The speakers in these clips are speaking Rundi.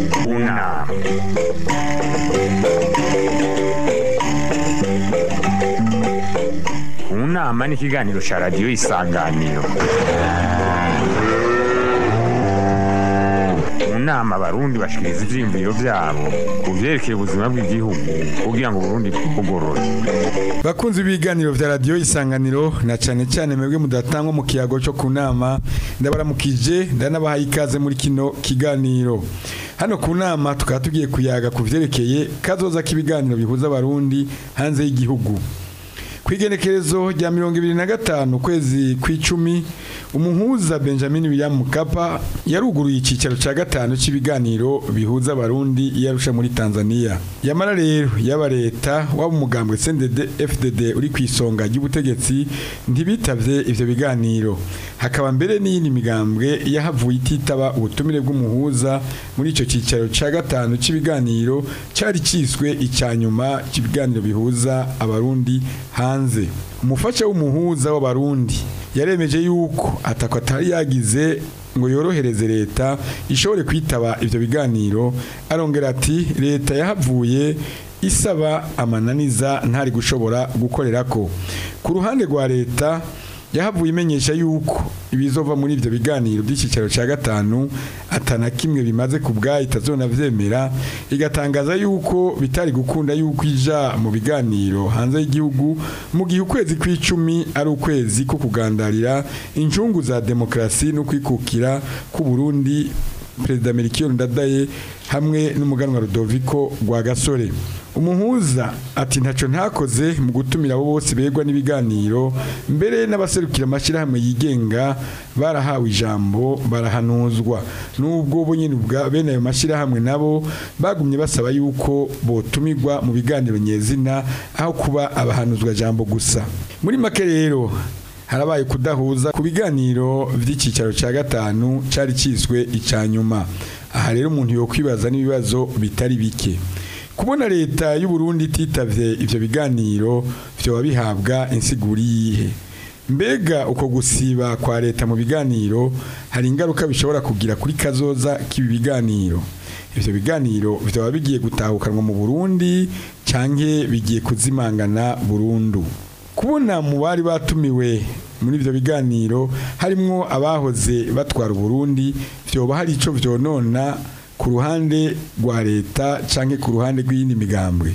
kunama kunama ni ikiganiro cya radiyo isanganiro mu nama abarundi bashikiriza ivyiyumviro vyabo ku vyerekeye ubuzima bw'igihugu kugira ngo uburundi bwugorore bakunzi ibiganiro vya radiyo isanganiro na cane cane mwebwe mudatangwa mu kiyago cyo ku nama ndabaramukije ndanabahaye ikaze muri kino kiganiro hano ku nama tukaba tugiye kuyaga ku vyerekeye kazoza k'ibiganiro bihuza abarundi hanze y'igihugu kwigenekerezo rya mirongo ibiri na gatanu ukwezi kw'icumi umuhuza benjamin william mukapa yaruguruye icyicaro cya gatanu cy'ibiganiro bihuza abarundi yarusha muri tanzania yamara rero yaba leta waba umugambwe cndd fdd uri ku isonga ry'ubutegetsi ntibitavye ivyo biganiro hakaba mbere n'iyindi migambwe yahavuye ititaba ubutumire bw'umuhuza muri ico cyicaro cya gatanu cy'ibiganiro cyari kiswe icya nyuma cy'ibiganiro bihuza abarundi hanze umufasha w'umuhuza w'abarundi yaremeje yuko atako atari yagize ngo yorohereze leta ishobore kwitaba ivyo biganiro arongera ati leta yahavuye isaba amananiza ntari gushobora gukorerako ku ruhande rwa leta yahavuye imenyesha yuko ibizova muri ivyo biganiro by'ikicaro cya gatanu atana kimwe bimaze ku bwayo itazona vyemera igatangaza yuko bitari gukunda yuko ija mu biganiro hanze y'igihugu mu gihe ukwezi kw'icumi ari ukwezi ko kugandarira incungu za demokrasi no kwikukira ku Burundi Perezida Melchior Ndadaye hamwe n'umuganwa Rudoviko rwa Gasore umuhuza ati ntaco ntakoze mu gutumira abo bose begwa n'ibiganiro mbere n'abaserukira amashyirahamwe yigenga barahawe ijambo barahanuzwa n'ubwo bo nyine ubwa bene ayo mashyirahamwe nabo bagumye basaba yuko botumirwa mu biganiro nyezina aho kuba abahanuzwa jambo gusa muri make rero harabaye kudahuza ku biganiro by'icyicaro cya gatanu cyari kiswe icya nyuma aha rero umuntu yokwibaza n'ibibazo bitari bike kubona leta y'u Burundi ititavye ivyo biganiro vyoba bihabwa insiguri yihe mbega uko gusiba kwa leta mu biganiro hari ingaruka bishobora kugira kuri kazoza k'ibi biganiro ivyo biganiro vyoba bigiye gutahukanwa mu Burundi canke bigiye kuzimangana burundu kubona mu bari batumiwe muri ivyo biganiro harimwo abahoze batwara Burundi vyoba hari ico vyonona ku ruhande rwa leta canke ku ruhande rw'iyindi migambwe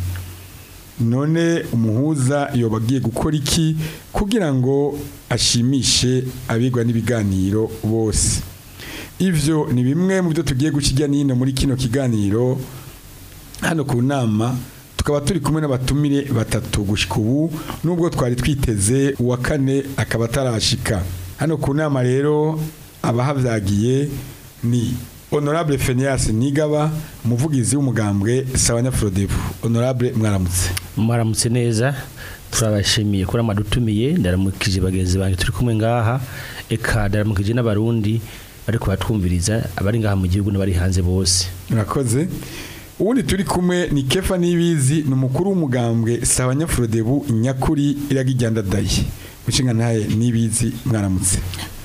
none umuhuza yoba agiye gukora iki kugira ngo ashimishe abigwa n'ibiganiro bose ivyo ni bimwe mu byo tugiye gukijya n'ino muri kino kiganiro hano ku nama tukaba turi kumwe n'abatumire batatu gushika ubu nubwo twari twiteze uwa kane akaba atarashika hano ku nama rero abahavyagiye ni honorable Fenias Nigaba umuvugizi w'umugambwe Sawanya Frodebu honorable mwaramutse mwaramutse neza turabashimiye kuri amadutumiye ndaramukije bagenzi banjye turi kumwe ngaha eka ndaramukije n'abarundi bari kubatwumviriza abari ngaha mu gihugu n'abari hanze bose murakoze ubundi turi kumwe ni Kefa Nibizi ni umukuru w'umugambwe Sawanya Frodebu nyakuri iragijyandadaye mushinga ntaye Nibizi mwaramutse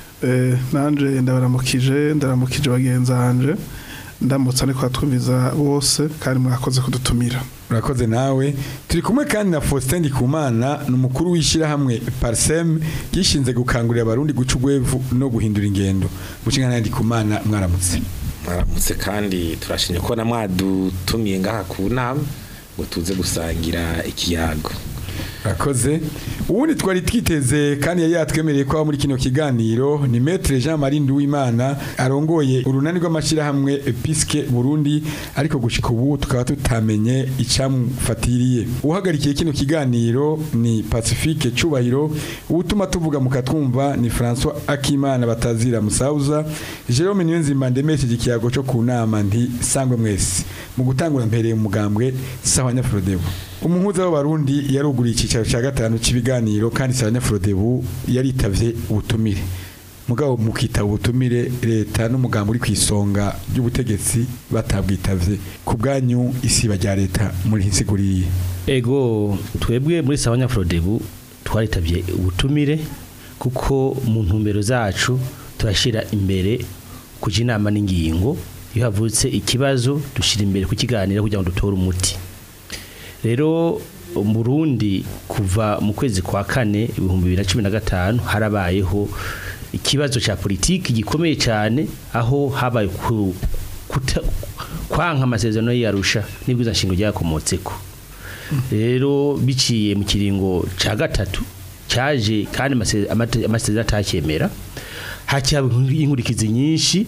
nanje ndabaramukije ndaramukije bagenzi hanje ndamutse ariko twumviza bose kandi mwakoze kudutumira urakoze nawe turi kumwe kandi na Faustin Ndikumana ni umukuru w'ishyirahamwe Parsem gishinze gukangurira abarundi guca ugwevu no guhindura ingendo mushinga ntaye Ndikumana mwaramutse mwaramutse kandi turashimye ko na mwadutumiye ngaha ku nama ngo tuze gusangira ikiyago Rakoze ubundi twari twiteze kandi yari yatwemereye ko muri kino kiganiro ni Maître Jean Marie Nduwimana arongoye urunani rw'amashirahamwe Episke Burundi ariko gushika ubu tukaba tutamenye icamufatiriye uhagarikiye kino kiganiro ni Pacifique Cubahiro ubutuma tuvuga mukatwumva ni François Akimana batazira Musauza Jerome Niyonzima ndemesheje ikiyago cyo ku nama nti sangwe mwese mu gutangura mpereye umugambwe Sahanya Frodebu umuhuza w'abarundi yaruguriye icyicaro cya gatanu cy'ibiganiro kandi Saranya Frodebu yaritavye ubutumire mugabo mukita ubutumire leta n'umugambo uri ku isonga ry'ubutegetsi batabwitavye ku bwanyu isiba rya leta muri hisiguriye ego twebwe muri Sawanya Frodebu twaritabye ubutumire kuko mu ntumbero zacu turashira imbere kuja inama n'ingingo iyo havutse ikibazo dushyira imbere kukiganira kugira ngo dutore umuti rero mu Burundi kuva mu kwezi kwa kane ibihumbi bibiri na cumi na gatanu harabayeho ikibazo cya politiki gikomeye cyane aho habaye ku- kuta- kwanka amasezerano y'Arusha n'ibwiza nshingo ryakomotseko rero biciye mu kiringo cya gatatu cyaje kandi amase- amate- amasezerano atacyemera hacyaba inkurikizi nyinshi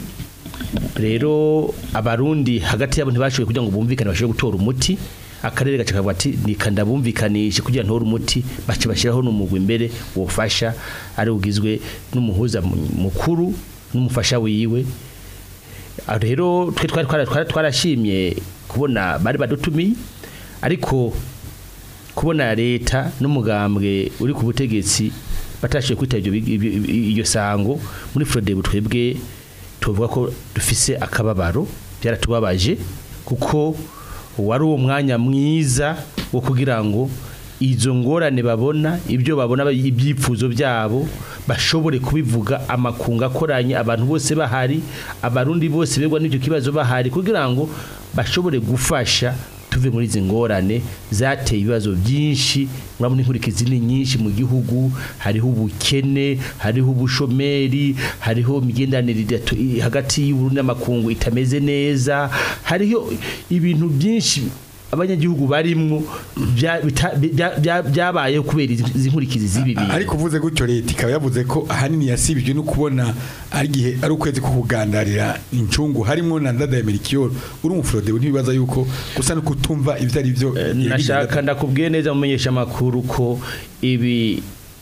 rero abarundi hagati yabo ntibashoboye kugira ngo bumvikane bashobore gutora umuti akarere gaca kavuga ati nikanda bumvikanishe kugira ntore umuti bace bashyiraho n'umugwi imbere wofasha ari ugizwe n'umuhuza mu- mukuru n'umufasha wiwe Ah, rero twe twari twara- twara- twarashimye kubona bari badutumiye ariko kubona leta n'umugambwe uri ku butegetsi batashoboye kwita ibyo bi- ibyo- ibyo- iryo sango muri Frodebu twebwe tuvuga ko dufise akababaro byaratubabaje kuko wari uwo mwanya mwiza wo kugira ngo izo ngorane babona ibyo babona ibyipfuzo byabo bashobore kubivuga amakunga akoranye abantu bose bahari abarundi bose begwa n'icyo kibazo bahari kugira ngo bashobore gufasha tuve muri izi ngorane zateye ibibazo byinshi murabona inkurikizi ni nyinshi mu gihugu hariho ubukene hariho ubushomeri hariho imigenderanire idatu- i- hagati y'uburundi n'amakungu itameze neza hariho ibintu byinshi abanyagihugu barimwo bya- bita- bya- bya- byabayeho kubera izi izi nkurikizi z'ibi bintu ariko uvuze gutyo leta ikaba yavuze ko ahanini yasibijwe no kubona ari igihe ari ukwezi ko kugandarira incungu harimo na ndada ya merikiyoro uri umufurode ntibibaza yuko gusa no kutumva ibyo ari byo nashaka ndakubwiye neza mumenyesha amakuru ko ibi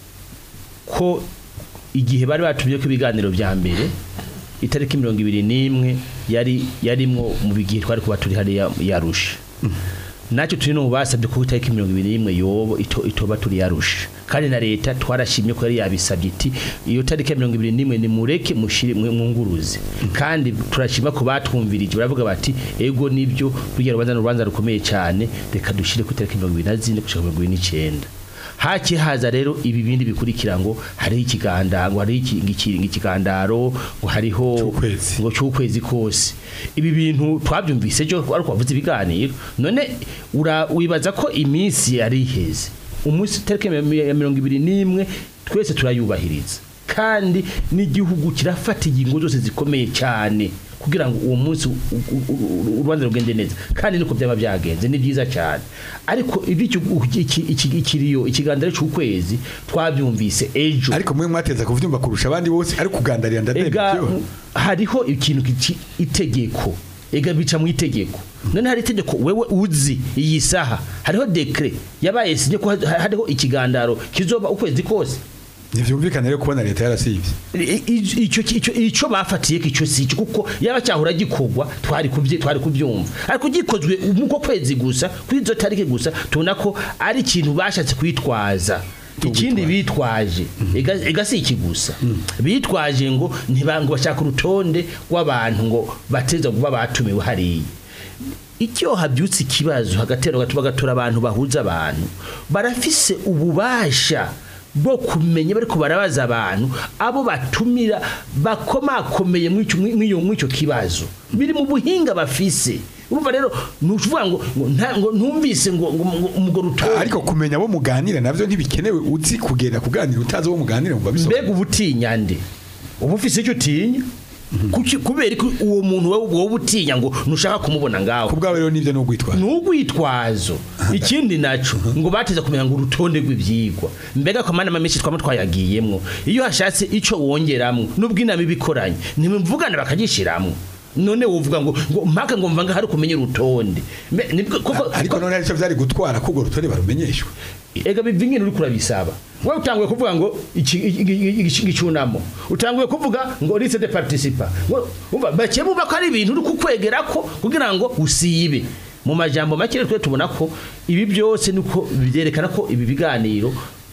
ko igihe bari batumye ko ibiganiro bya mbere itariki mirongo ibiri n'imwe yari yarimwo mu bigihe twari kuba turi hariya yarusha nacyo turi no mu basabye ko itariki mirongo ibiri n'imwe yobo ito- itoba turi yarusha kandi na leta twarashimye ko yari yabisabye iti iyo tariki ya mirongo ibiri n'imwe nimureke mushire mwe mwunguruze kandi turashima ko batwumvirije baravuga bati ego nibyo rugira rubanza n'urubanza rukomeye cyane reka dushire ku itariki mirongo ibiri na zine gushika mirongo ibiri n'icyenda haki haza rero ibi bindi bikurikira ngo hariho ikiganda ngo hariho iki- iki- ikigandaro ngo hariho C'ukwezi. ngo cy'ukwezi kose ibi bintu twabyumvise cyo ariko wavuze ibiganiro none ura- wibaza ko iminsi yari iheze umunsi tariki ya ya mirongo ibiri n'imwe twese turayubahiriza kandi n'igihugu kirafata ingingo zose zikomeye cyane kugira ngo uwo munsi u- u- u- urubanza rugende neza kandi niko byaba byagenze ni byiza cyane ariko iby'icyo iki- iki- ikiriyo ikiganiro cy'ukwezi twabyumvise ejo ariko mwe mwateza kuvyumva kurusha abandi bose ari kugandarira ndada ya ega merikiyoro hariho ikintu kici itegeko ega bica mu itegeko none hari itegeko wewe uzi iyi saha hariho dekre yabaye sinye ko ha- hariho ikigandaro kizoba ukwezi kose ntivyumvikana rero kubona leta yarasivye I- i- icyo icyo icyo bafatiye ko icyo si cyo kuko yaba cyahora gikogwa twari kubye twari kubyumva ariko gikozwe muko kwezi gusa kuri izo tariki gusa tubona ko ari ikintu bashatse kwitwaza ikindi bitwaje ega ega si iki gusa bitwaje ngo ntibango bashaka urutonde rw'abantu ngo bateza kuba batumiwe hariya icyo habyutse ikibazo hagatera gatuba gatora abantu bahuza abantu barafise ububasha bwo kumenya bariko barabaza abantu abo batumira bakomakomeye mw'icyo mw'iyo mw'icyo kibazo biri mu buhinga bafise urumva rero nuvuga ngo ngo nta- ngo ntumvise ngo ngo ngo umugore utora ariko kumenya abo muganira navyo ntibikenewe uzi kugenda kuganira utazi abo muganira ngo babisobanure mbega ubutinya nde uba ufise icyo utinya Kuki- kubera ko uwo muntu wowe wowe utinya ngo ntushaka kumubona ngaho ku bwawe rero nivyo n'ugwitwara n'ugwitwazo ikindi naco ngo bateza kumenya ngo urutonde rw'ivyigwa mbega ko manama menshi twama twayagiyemwo iyo hashatse ico wongeramwo nubwo inama ibikoranye ntimuvugana bakagishiramwo none wovuga ngo ngo mpaka ngo mvanga hari kumenya urutonde Mbe- nibwo- koko- ariko none arico vyari gutwara ko urwo rutonde barumenyeshwe ega biva ingene uri kurabisaba wowe utanguye kuvuga ngo iki- iki- iki- iki- igicunamo utanguye kuvuga ngo liste de participa Ngo- umva bake bumva ko ari ibintu uri kukwegera ko kugira ngo usibe mu majambo make rero twe tubona ko ibi byose niko byerekana ko ibi biganiro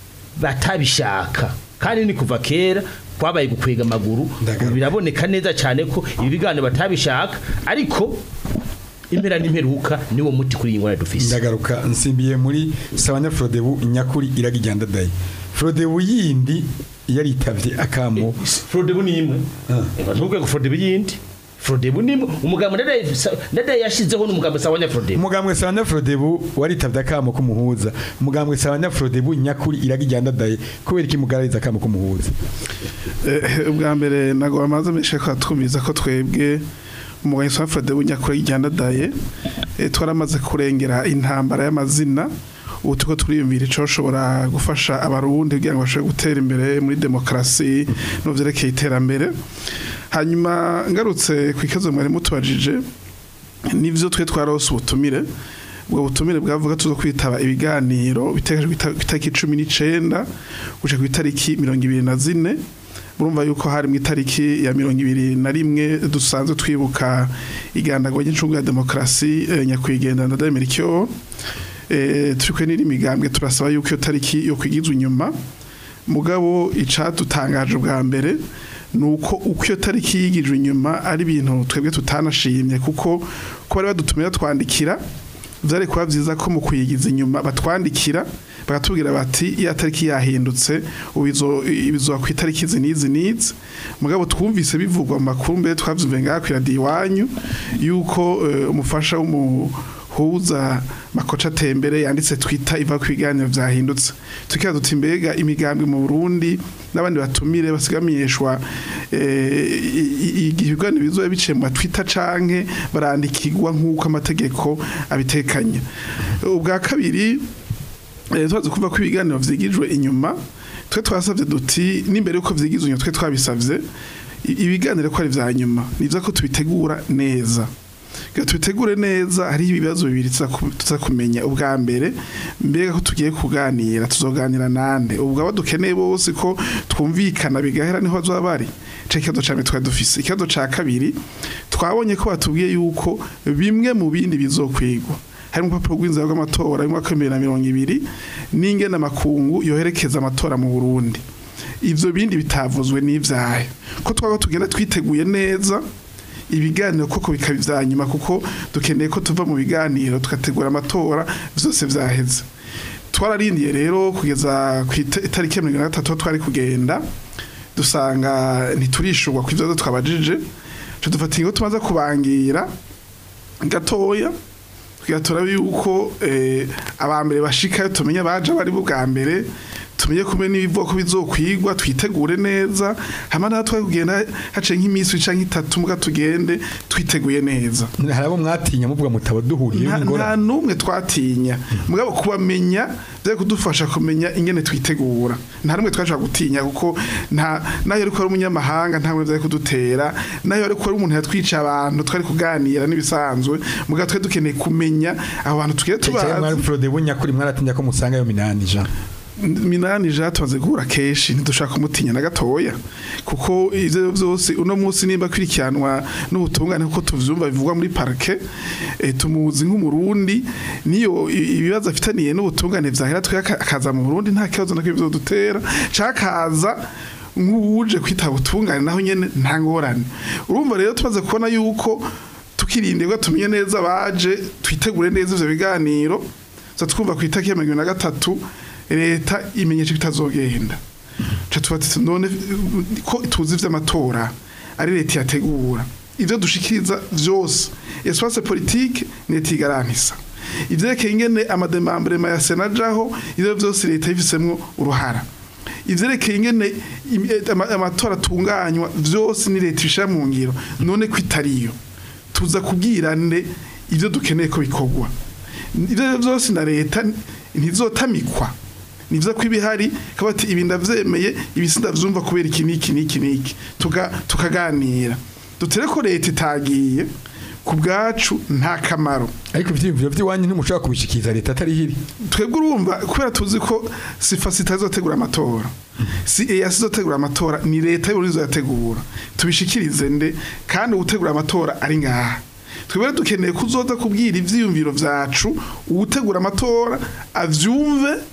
batabishaka kandi ni kuva kera kwabaye gukwega amaguru Ndagaruka. ubu biraboneka neza cyane ko ibi biganiro batabishaka ariko impera n'imperuka niwo muti kuri iyi ngorane dufise ndagaruka nsimbiye muri sabanya frodebu nyakuri iragijyanda dayi frodebu yindi yaritavye akamo Frodebu ni imwe. Ah. Eba ntubwe ngo Frodebu yindi. Frodebu ni umugambo ndadaye ndadaye yashizeho n'umugambo sawa Frodebu umugambwe sabanya Frodebu waritabye akamo kumuhuza umugambwe sabanya Frodebu nyakuri iragijyandadaye kubera iki mugarariza akamo kumuhuza Eh, ubwa mbere ntabwo bamaze menshi ko twumviza ko twebwe umugabo wa Fred Bunyakure yijyandadaye twaramaze kurengera intambara y'amazina ubu tuko turiyumvira icyo ushobora gufasha abarundi kugira ngo bashobore gutera imbere muri demokarasi no byerekeye iterambere hanyuma ngarutse ku ikibazo mwari mutubajije nibyo twe twarose ubutumire ubwo butumire bwavuga tuzo kwitaba ibiganiro biteganyijwe ku itariki cumi n'icenda guca ku itariki mirongo ibiri na zine murumva yuko hari mu itariki ya mirongo ibiri na rimwe dusanzwe twibuka igandagwa ry'incungu ya demokarasi eh, nyakwigendera ndademera icyo eh, turi kwe n'iri migambwe turasaba yuko iyo tariki yo kwigizwa inyuma mugabo icadutangaje bwa mbere nuko uko iyo tariki yigijwe inyuma ari ibintu twebwe tutanashimye kuko ko bari badutumira twandikira byari kuba byiza ko mu kuyigiza inyuma batwandikira bakatubwira bati iya tariki yahindutse ibizoba ku itariki izi n'izi n'izi mugabo twumvise bivugwa mu makuru mbere twabyumviye ngaha ku iradiyo iwanyu yuko eh, umufasha w'umuhuza makoca atembere yanditse twita iva ku biganiro byahindutse tukibaza duti mbega imigambi mu burundi n'abandi batumire basigamenyeshwa igihe ibiganiro bizoba biciye mu matwita canke barandikirwa nk'uko amategeko abitekanya ubwa kabiri tubaze kumva ko ibiganiro vyigijwe inyuma twe twasavye duti n'imbere yuko vyigizwe inyuma twe twabisavye ibiganiro ko ari vya nyuma nivyo ko tubitegura neza Ga tubitegure neza hari ibibazo bibiri tuza kumenya ubwa mbere mbega ko tugiye kuganira tuzoganira nande ubwo abo dukeneye bose ko twumvikana bigahera niho bazoba bari ico kibazo ca mbere twari dufise ikibazo ca kabiri twabonye ko batubwiye yuko bimwe mu bindi bizokwigwa hari urupapuro rw'inzira rw'amatora y'umwaka w'ibihumbi bibiri na mirongo ibiri n'ingene amakungu yoherekeza amatora mu burundi ivyo bindi bitavuzwe n'ivyayo ko twaba tugenda twiteguye neza ibiganiro koko bikaba ivya nyuma kuko dukeneye ko tuva mu biganiro tugategura amatora vyose vyaheze twararindiye rero kugeza ku itariki ya mirongo na gatatu twari kugenda dusanga ntiturishurwa ku ivyo twabajije co dufata ingo tumaze kubangira gatoya tugatora yuko abambere bashikayo tumenye baje bari bwa mbere tumenye kumwe n'ibivoko bizokwigwa twitegure neza hama naho twari kugenda hace nk'iminsi canke itatu muga tugende twiteguye neza hari abo mwatinya muvuga mutaba duhuriye nta n'umwe twatinya mugabo kubamenya byo kudufasha kumenya ingene twitegura nta n'umwe twashaka gutinya kuko nta nayo ariko ari umunyamahanga nta n'umwe kudutera nayo ariko ari umuntu yatwica abantu twari kuganira n'ibisanzwe mugabo twari dukeneye kumenya abo bantu tugiye tubazi mwari Frode bunyakuri mwaratinya ko musanga yo minani Jean minani ja tumaze guhura kenshi ntidushaka kumutinya na gatoya kuko ivyo vyose uno munsi nimba kwirikiranwa n'ubutungane kuko tuvyumva bivugwa muri parke e, tumuzi nk'umurundi niyo ibibazo afitaniye n'ubutungane vyahera twe akaza mu Burundi nta kibazo na kimwe dutera cakaza nk'uje kwitaba ubutungane naho nyene nta ngorane urumva rero tumaze kubona yuko tukirindirwa tumenye neza baje twitegure neza ivyo biganiro twumva ku itariki ya mirongo na gatatu leta imenyesha bitazogenda cha tubatse none ko tuzi vy'amatora ari leta yategura ivyo dushikiriza vyose espace politique leta igaranisa ivyerekeye ingene amademambrema ya sena jaho ivyo vyose leta yifisemwo uruhara ivyerekeye ingene amatora atunganywa vyose ni leta ishira mu ngiro none ko itariyo tuza kubwirane ivyo dukeneye ko bikorwa ivyo vyose na leta ntizotamikwa nivyo ko ibihari kabati ibi ndavyemeye ibisinda vyumva kubera iki niki niki niki tuga tukaganira dutere ko leta itagiye ku bwacu nta kamaro ariko ivyiyumviro vy'iwanyu ntimushobora kubishikiza leta atari hiri twebwe urumva kubera tuzi ko sifa sitazotegura amatora si EAC izotegura amatora ni leta y'uburundi izoyategura tubishikirize nde kandi ugutegura amatora ari ngaha twebwe dukeneye kuzoza kubwira ivyiyumviro vyacu ugutegura amatora avyumve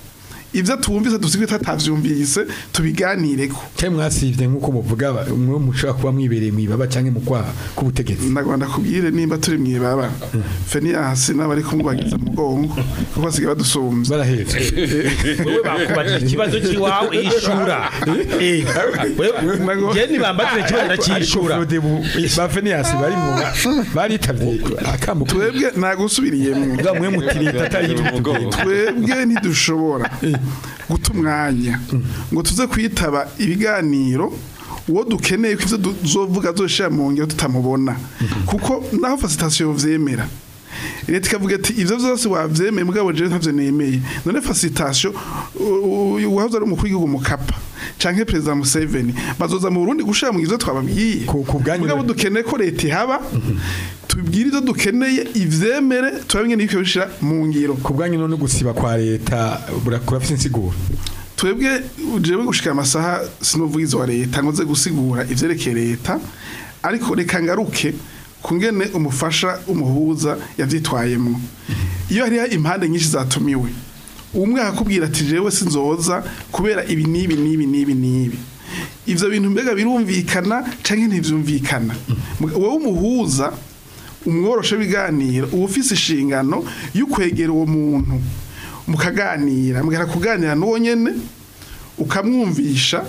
ivyo twumvise dusigaye tatavyumvise tubiganireko cyangwa mwasivye nk'uko muvuga ba- mwe mushobora kuba mwibereye mwibaba cyangwa mu kwaha k'ubutegetsi ndagomba kubwire nimba turi mwibaba Fenias n'abari kumwagiza mugongo kuko basigaye badusumvye barahetse wewe bakubajije ikibazo cy'iwawe ishura eh wewe je nibambatire ikibazo ndakishura ba Fenias bari mu baritavye akambu twebwe nagusubiriyemwo bwa mwe mutirita atari ibitugu twebwe ntidushobora guta umwanya ngo tuze kwitaba ibiganiro uwo dukeneye ko ivyo tuzovuga azoshira mu ngiro tutamubona kuko naho fasitasiyo vyemera leta ikavuga ati ivyo vyose wavyemeye mugabo jewe ntavyo nemeye none fasitasiyo wahoze ari umukuru w'igihugu mukapa canke perezida Museveni bazoza mu Burundi gushira mu ivyo twababwiye Ku- ku bwanyu- mugabo dukeneye ko leta ihaba tubwire ivyo dukeneye ivyemere turabinge n'ibyo bishira mu ngiro ku bwanyu none gusiba kwa leta burakura afite insiguro twebwe jewe gushika amasaha sinovugizi wa leta ngo nze gusigura ivyerekeye leta ariko reka ngaruke kungene umufasha umuhuza yavyitwayemwo iyo hariho impande nyinshi zatumiwe umwe akakubwira ati jewe sinzoza kubera ibi n'ibi n'ibi n'ibi n'ibi ivyo bintu mbega birumvikana canke ntivyumvikana wowe umuhuza umworoshe biganiro uba ufise inshingano y'ukwegera uwo muntu mukaganira mugera kuganira n'uwo nyene ukamwumvisha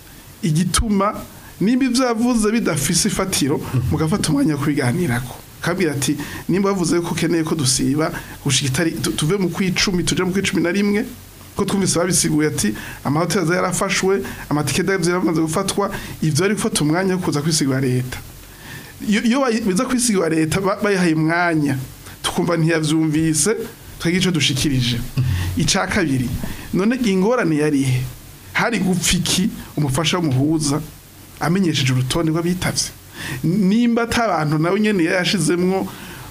igituma nimba ibyo yavuze bidafise ifatiro mugafata umwanya wo kubiganirako kabwira ati nimba bavuze ko ukeneye ko dusiba gushika itari tu- tuve mu kwicumi tuje mu kwicumi na rimwe ko twumvise babisiguye ati amahoteli aza yarafashwe amatike y'azo yaramaze gufatwa ivyo ari gufata umwanya wo kuza kwisigura leta iyo iyo bayi- biza kwisigura leta ba- bayihaye umwanya tukumva ntiyavyumvise twagira ico dushikirije ica kabiri none ingorane yarihe hari gupfa iki umufasha w'umuhuza amenyesheje urutonde rw'abitavye nimba ata bantu nawe nyene yashizemwo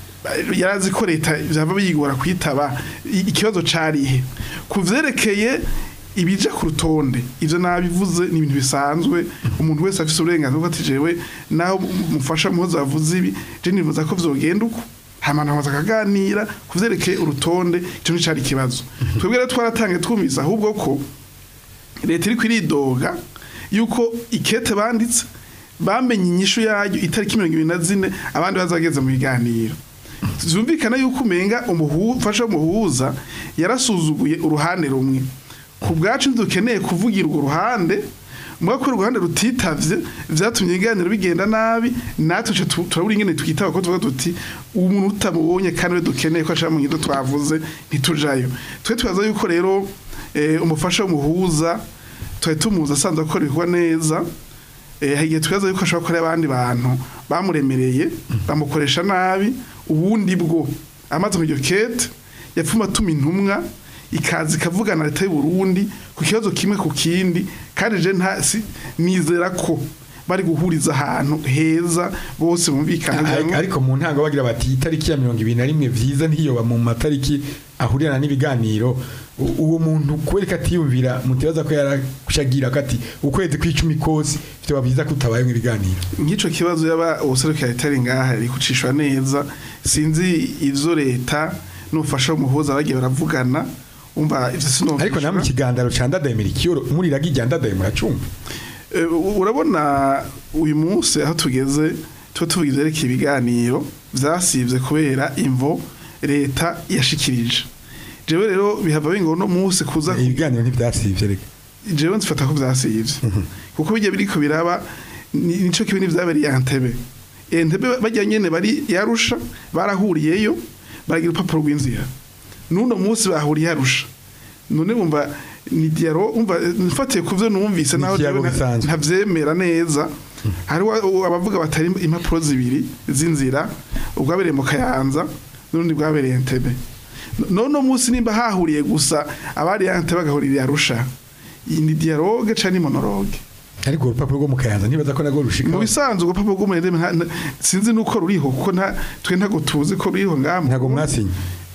yarazi ko leta byaba biyigora kwitaba i- ikibazo carihe ku vyerekeye ibija ku rutonde ivyo nabivuze ni ibintu bisanzwe umuntu wese afise uburenganzira bwo ati jewe naho mufasha muhoza bavuze ibi je nifuza ko vyogenda uko hama namaze akaganira ku vyerekeye urutonde ico nicari ikibazo twebwe rero twaratange twumvise ahubwo ko leta iri kwiridoga yuko ikete banditse bamenye inyishu yayo itariki mirongo ibiri na zine abandi bazageze mu biganiro zumvikana yuko umenga umufasha w'umuhuza yarasuzuguye uruhande rumwe ku bwacu dukeneye kuvugira urwo ruhande muga ko uruhande rutitavye vyatumye ibiganiro bigenda nabi natwe ce tu- turabura ingene twitaba ko tuvuga tuti umuntu utamubonye kandi we dukeneye ko ashaka mu ngido twavuze ntitujayo twe tubaza yuko rero eh, umufasha w'umuhuza twari tumuzi asanzwe akora ibikorwa neza eh, hari igihe twibaza yuko ashobora gukorera abandi bantu bamuremereye bamukoresha nabi ubundi bwo amaze mu iryo kete yapfuma atuma intumwa ikaza ikavugana na leta y'u Burundi ku kibazo kimwe ku kindi kandi je nta si- nizera ko bari guhuriza ahantu heza bose bumvikana kugira ngo- ariko mu ntango bagira bati itariki ya mirongo ibiri na rimwe vyiza ntiyoba mu matariki ahurirana n'ibiganiro U- uwo muntu kubera atiyumvira mutibaza ko yarashagira kati ukwezi kw'icumi kose vyoba vyiza ko utabaye mu biganiro nk'ico kibazo yaba ubuserukira leta ari ngaha ari kucishwa neza sinzi ivyo leta n'ufasha umuhuza bagiye baravugana umva ivyo sinomvishwa ariko namwe ikigandaro ca ndadayemera ikiyoro muriraga irya ndadaye muracumva Eh, u- urabona uyu munsi aho tugeze tuba tuvuga ivyerekeye ibiganiro vyasivye kubera imvo leta yashikirije jewe rero bihava bingo no munsi kuza ibiganiro ntivyasivye reka jewe nzifata ko vyasivye kuko bijya biriko biraba ni- nico kibi n'ivyabereye Entebbe Entebbe bajya nyene bari yarusha barahuriyeyo baragira urupapuro rw'inzira nuno munsi bahuriye yarusha none bumva ni diaro umva mfatiye kuvyo numvise Ni naho ikiyago jewe nta- bisanzwe. ntavyemera neza hari abavuga batari impapuro zibiri z'inzira ubwabereye mu kayanza n'undi bwabereye Entebbe none munsi nimba hahuriye gusa abari Entebbe bagahurira yarusha iyi ni dialogue canke ni monologue ariko urupapuro rwo mu kayanza ntibaza ko nagwo rushika mu bisanzwe urupapuro rw'umurere nta- nta- sinzi nuko ruriho kuko nta twe ntago tuzi ko ruriho ngaho ntago mwasinye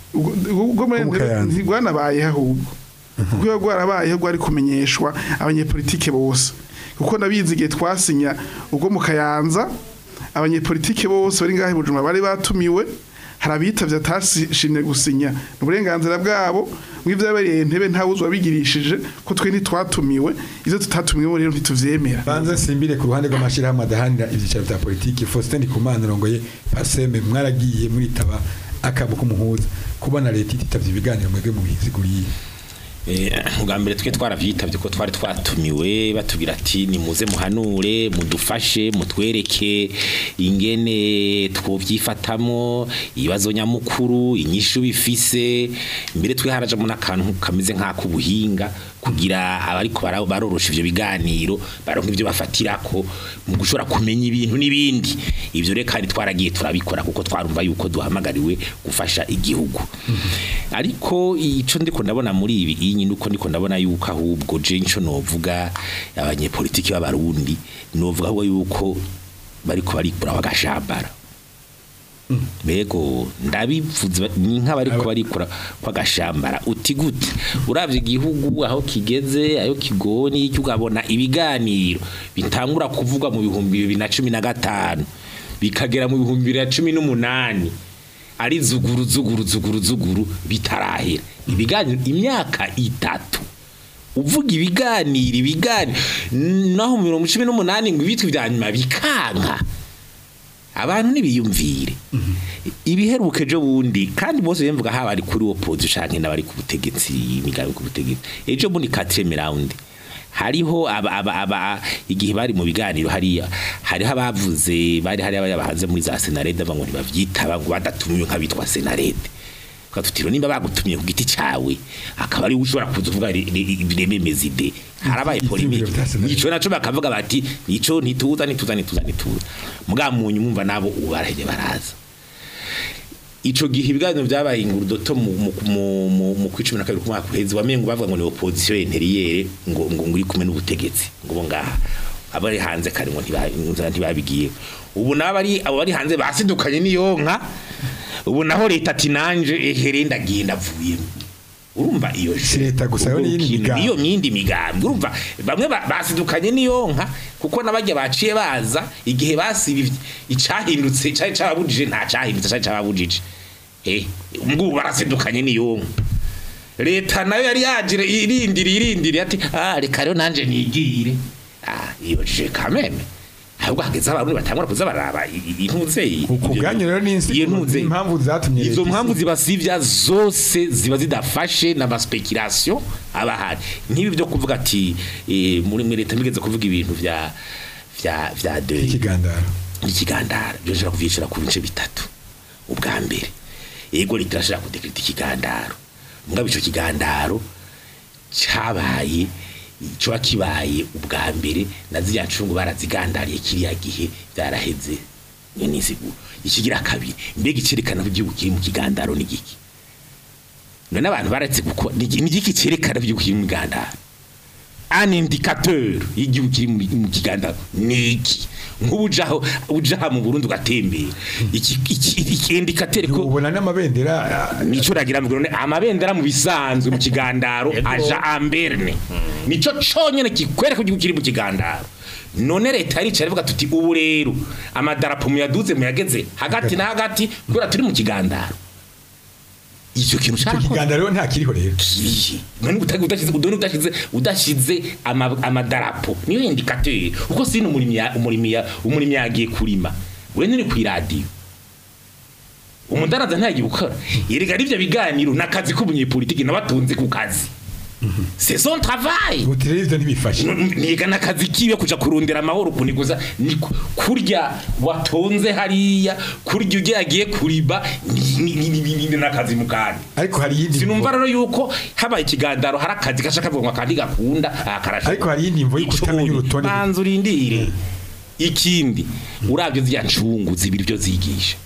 ubwo muri Rwo mu Kayanza. ntirwanabayeho ahubwo kuko iyo rwarabayeho rwari kumenyeshwa abanyepolitike bose kuko nabizi igihe twasinya ubwo mu kayanza abanyepolitike bose bari ngaho i bujumbura bari batumiwe hari abitavye atashimye gusinya ni uburenganzira bwabo mw'ivyabereye ntebe ntawe uzi wabigirishije ko twe ntitwatumiwe ivyo tutatumiwe rero ntituvyemera banze simbire ku ruhande rw'amashyirahamwe adahanira ibyicaro bya politiki Faustin Ndikumana urongoye paseme mwaragiye muritaba akabo k'umuhuza kubona leta ititavye ibiganiro mwebwe mu biziguriye Eh, ubwa mbere twe twaravyitabye ko twari twatumiwe batubwira ati nimuze muhanure mudufashe mutwereke ingene twovyifatamo ibibazo nyamukuru inyishu bifise mbere twe harajamo n'akantu kameze nk'akubuhinga kugira abariko bara- barorosha ivyo biganiro baronka ivyo bafatirako mu gushobora kumenya ibintu n'ibindi ivyo rero kandi twaragiye turabikora kuko twarumva yuko duhamagariwe gufasha igihugu ariko ico ndiko ndabona muri ibi iyi nyine uko ndiko ndabona yuko ahubwo je nco novuga abanyepolitiki b'abarundi novuga ahubwo yuko bariko barikura bagashambara Bego ndabivuze ba- ni nk'abariko barikura kwagashambara uti gute uravye igihugu aho kigeze ayo kigoni icyo ukabona ibiganiro bitangura kuvugwa mu bihumbi bibiri na cumi na gatanu bikagera mu bihumbi bibiri na cumi n'umunani ari zuguru zuguru zuguru zuguru bitarahera ibiganiro imyaka itatu uvuga ibiganiro ibiganiro naho mu mirongo cumi n'umunani ngo ibitwa ibya nyuma bikanka abantu ntibiyumvire ibiheruka ejo bundi kandi bose bemvuga haba ari kuri opposition canke n'abari ku butegetsi imigambi ku butegetsi ejo bundi quatrième round hariho aba, aba, aba igihe bari mu biganiro hariya hariho abavuze bari hari abahanze muri za senarede bavuga ngo ntibavyitaba ngo badatumiwe nk'abitwa senarede ukatutiro nimba bagutumye ku giti cawe akaba ari ushobora kuza uvuga birememeza ide harabaye polemike Ivyumviro vya Senarede. ico naco bakavuga bati nico ntituza ntituza ntituza ntituza muga munyu mwumva nabo ubu baraheze baraza ico gihe ibiganiro vyabaye ingurudoto mu mu mu- mu mu kwicumi na kabiri ku mwaka uheze wamengo bavuga ngo ni opposition interiyere ngo ngo nguri kumwe n'ubutegetsi ngo bo ngaha abari hanze kare ngo ntiba- ntibabigiye ubu nabari abo bari hanze basidukanye n'iyonka ubu naho leta ati nanje ehere ndagiye ndavuyemo urumva iyo Si leta gusa, yo n'iyindi Urukino, migambi. iyo myindi migambi urumva bamwe ba- basidukanye n'iyonka kuko nabajya baciye baza igihe basibivye icahindutse cari cababujije nta cahindutse cari cababujije eh ngubu barasidukanye n'iyonka leta nayo yari yagire irindiri irindiri ati ah reka rero nanje nigire ah iyo je kameme ahubwo hageze abantu batangura kuza baraba i- i- intuze iyi- ku bwanyu rero ni insi- iyo ntuze impamvu zatumye izo leta mpamvu isi- zibasivya zose ziba zidafashe n'amaspekulation abahari nk'ibi byo kuvuga ati eh, muri muri leta migeze kuvuga ibintu vya vya vya de ikigandaro ikigandara byo nshaka kuvyishura ku bice bitatu ubwa mbere yego leta irashaka kudekreta ikigandaro mugabo ico kigandaro cabaye coba kibaye ubwa mbere na ziriya ncungu barazigandariye kiriya gihe byaraheze iyo ni insiguro ikigira kabiri mbega icerekana ko igihugu kiri mu kigandaro ni giki none abantu baretse gukora ni iki- ni igiki cerekana ko igihugu kiri mu kigandaro un indicateur y'igihugu kiri mu mu kigandaro ni iki nk'ubu ujaho ujaha mu Burundi ugatembera iki iki iki indicateur ko ubona n'amabendera ah, nico ragira mu Burundi amabendera mu bisanzwe mu kigandaro aja amberne nico conyene kikwereka ko igihugu kiri mu kigandaro none leta yari ivuga tuti ubu rero amadarapo muyaduze muyageze hagati na hagati kubera turi mu kigandaro icyo kintu icyo ushaka ko- kigandaro rero nta kiriho rero kirihe none utagi udashize udone udashize udashize ama- amadarapo niyo indicateur uko sino umurimi ya- umurimi ya- umurimi yagiye kurima we nturi ku radio umudaraza ntagiye gukora yerega arivyo biganiro nakazi k'umunyepolitiki nabatunze ku kazi c'est son travail uti rero ivyo ntibifashe niga nakazi kiwe kuja kurondera amahoro kuniguza ni ku- kurya watonze hariya kurya ugiye agiye kuriba ni- ni- ni- ni- ni nakazi mukandi ariko hari iyindi sinumva mvo rero yuko habaye ikigandaro hari akazi gashaka kuvuga ngo akandi gakunda akarasha ariko hari iyindi mvo yo kutamenya urutonde banza urindire ikindi uravyo zya ncungu zibiri byo zigisha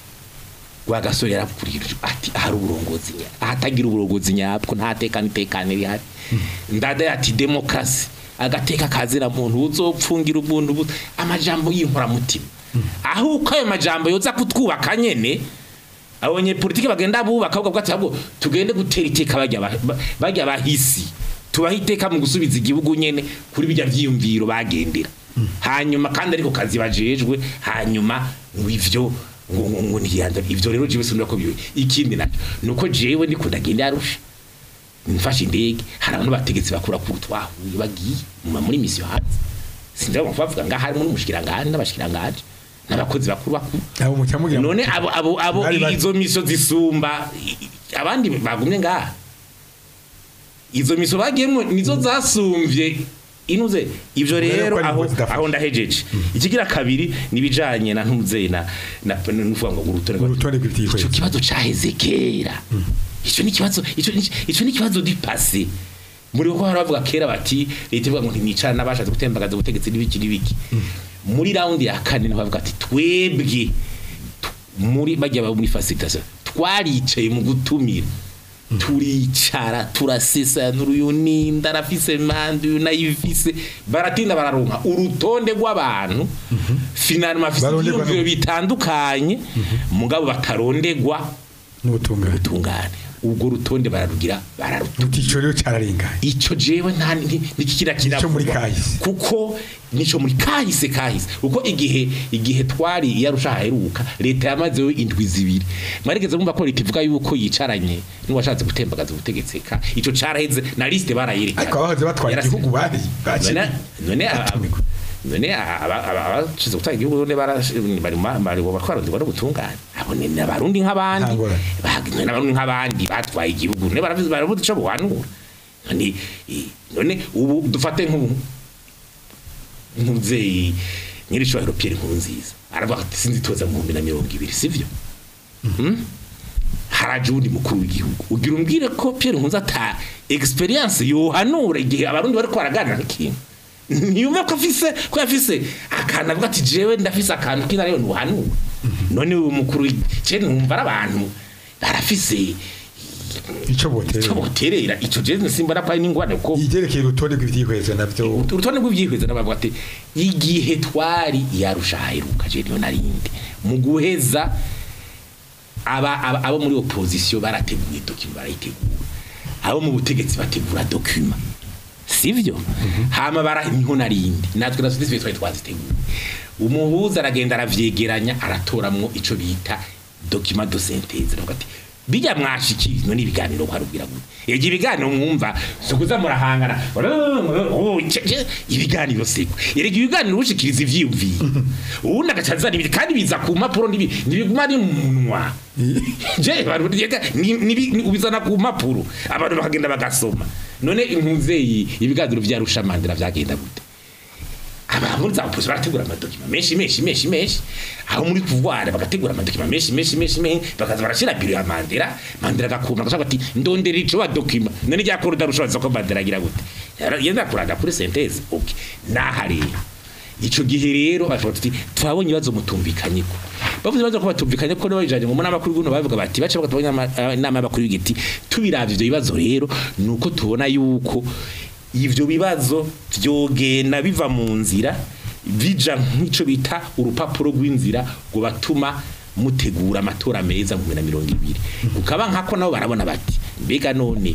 wa gasore yarakurira ati hari uburongozi nya ahatagira uburongozi nyabwo nta tekano itekane rihari ndada yati demokrasi agateka kazira muntu uzopfungira umuntu bu- amajambo y'inkoramutima aho uko ayo majambo yoza kutwubaka nyene abanyepolitiki bagenda bubaka bavuga ati ahubwo tugende gutera iteka bajya ba- ba- bajya bahisi tubaha iteka mu gusubiza igihugu nyene kuri bijya vyiyumviro bagendera hanyuma kandi ariko kazi bajejwe hanyuma ngo ivyo ngo ngo ngo ntiyanza ivyo rero jewe sinura ko biwe ikindi nacyo nuko jewe ndiko ndagenda yarusha mfashe indege hari abantu bategetse bakura ku twahuye bagiye mu- muri misiyo hanze sinzi abo bavuga ngaho harimo n'umushikiranganje n'abashikiranganje n'abakozi bakuru bakuru abo mucyamugira none abo abo abo Bari bari- izo miso zisumba i- i- abandi bagumye ngaha izo miso bagiyemo nizo zasumvye inuze ivyo Ubwo rero rero ko ari aho impuhwe zidafasha. aho ndahejeje ikigira kabiri nibijanye na ntuze na na nuvuga ngo urutonde rwa- Urutonde rw'ivyihweza. ico kibazo caheze kera ico ni kibazo ico ni- ico ni kibazo di passé muri ko haravuga kera bati leta ivuga ngo ntimwicara n'abashatse gutembagaza ubutegetsi n'ibiki n'ibiki muri round ya kane niho bavuga ati twebwe tu- muri bajya muri facilitation twaricaye mu gutumira turicara turasesanura uyu ninda arafise manda uyu nayifise baratinda bararonka urutonde rw'abantu finalima afise Barondegwa ivyiyumviro no- bitandukanye mugabo batarondegwa n'ubutungane ubutungane ubwo rutonde bararugira bararuta ico rero cyararenganye ico jewe nta nikikira Nico muri kahise. kuko nico muri kahise kahise kuko igihe igihe twari yarusha haheruka leta yamazeho indwi zibiri mwarigeze mumva ko leta ivuga yuko yicaranye n'uwashatse gutembagaza ubutegetsi ka ico caraheze na liste barayerekana ariko abahoze batwara Yarasi- igihugu bari bakiri none none aba- batumigwa. none aba- aba- abashize gutanga igihugu none barash- bari ma- bari batwaronderwa no gutungana abo ni abarundi nk'abandi Nta ngorane. Ba- none abarundi nk'abandi batwaye igihugu none baravuze baravuze ico buhanura none i- none ubu dufate nk'ubu nk'umuvyeyi nyiricubahiro Pierre Nkurunziza aravuga ati sinzitoza mu bihumbi na mirongo ibiri sivyo Hmm? haraje uwundi mukuru w'igihugu ugira umbwire ko Pierre Nkurunziza ata experience yohanura igihe abarundi bariko baraganira nk'ikintu ntiyumve ko afise ko yafise akantu avuga ati jewe ndafise akantu kina rero ntuhanura none uwo mukuru je numva ari abantu barafise ico ico boterera boterera ico je simba napari n'ingwane ko igerekeye urutonde rw'ivyihweza navyo urutonde rw'ivyihweza n'abavuga ati igihe twari yarusha haheruka je niyo narindi mu guheza aba aba- abo muri opposition barateguye document barayitegura abo mu butegetsi bategura document sivyo hama bara niho narindi natwe na sivyo twari twaziteguye umuhuza aragenda aravyegeranya aratoramwo ico bita document de synthèse aravuga ati bijya mwashikiri no ibiganiro kwarubwira gute yegi ibiganiro mwumva sukuza murahangana Oh, ce- ce- ibiganiro siko yerega ibiganiro ushikiriza ivyiyumviye ubundi agacazana ibiti kandi biza ku mpapuro ntibi- ntibiguma ari mu munwa je barundi yega ni- nibi- ni- ubizana ku mpapuro abantu bakagenda bagasoma none impuzeyi ibiganiro vya rushamandira vyagenda gute abantu za opposition barategura amadokima menshi menshi menshi menshi aho muri pouvoir bagategura amadokima menshi menshi menshi menshi bakaza barashira biro ya Mandela Mandela agakuma agashaka ati ndondera ico wa dokima none rya koruda rushoboza ko Mandela agira gute Yara- yenda kuranda kuri synthèse okay naha rero ico gihe rero bashobora tuti twabonye ibibazo mutumvikanye ko bavuze ibibazo ko batumvikanye ko n'abajanye mu nama kuri guno bavuga bati bace bakatubanya inama y'abakuru y'igiti tubiravye ivyo bibazo rero nuko tubona yuko ivyo bibazo vyogenda biva mu nzira bija nk'ico bita urupapuro rw'inzira ngo batuma mutegura amatora meza mu bihumbi na mirongo ibiri ukaba nkako nabo barabona bati mbega none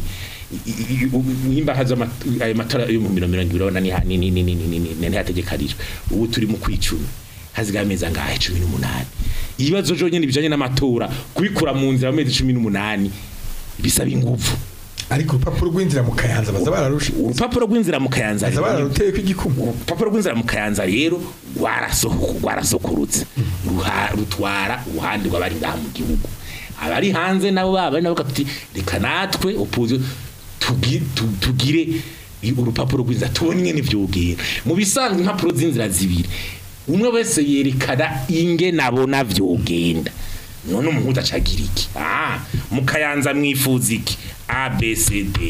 nimba haza ama- ayo matora yo mu bihumbi na mirongo ibiri urabona ni ha- ni- ni- ni- ni- ni- ni- ntihategekarijwe ubu turi mu kwicumi hazigaye amezi angahe cumi n'umunani ibibazo vyonyene bijanye n'amatora kubikura mu nzira mu mezi cumi n'umunani bisaba inguvu ariko urupapuro rw'inzira mu kayanza baza bararusha urupapuro rw'inzira mu kayanza baza rero ni- bararuteyeko igikumu urupapuro rw'inzira mu kayanza rero rwarasohoka rwarasokorutse ruha- rutwara uruhande rw'abari ngaha mu gihugu abari hanze nabo baba nabo bati reka natwe opposition tugi- tu- tugire i- urupapuro rw'inzira tubone ingene vyogera mu bisanzwe impapuro z'inzira zibiri umwe wese yerekana ingene abona vyogenda none umuhuza acagira iki ah mu kayanza mwifuza iki abcd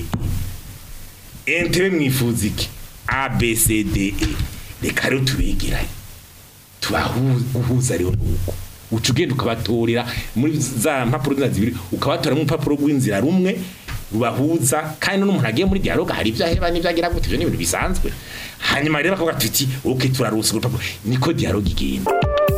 entebe mwifuza iki abcde reka rero tubegeranye tubahuza rero nuko uca ugenda ukabatorera muri za mpapuro zina zibiri ukabatora mu rupapuro rw'inzira rumwe rubahuza kandi n'umuntu agiye muri dialogue hari ibyo aheba n'ibyo agira gute ibyo ni ibintu bisanzwe hanyuma rero bakavuga tuti ok turarusa urupapuro niko dialogue igenda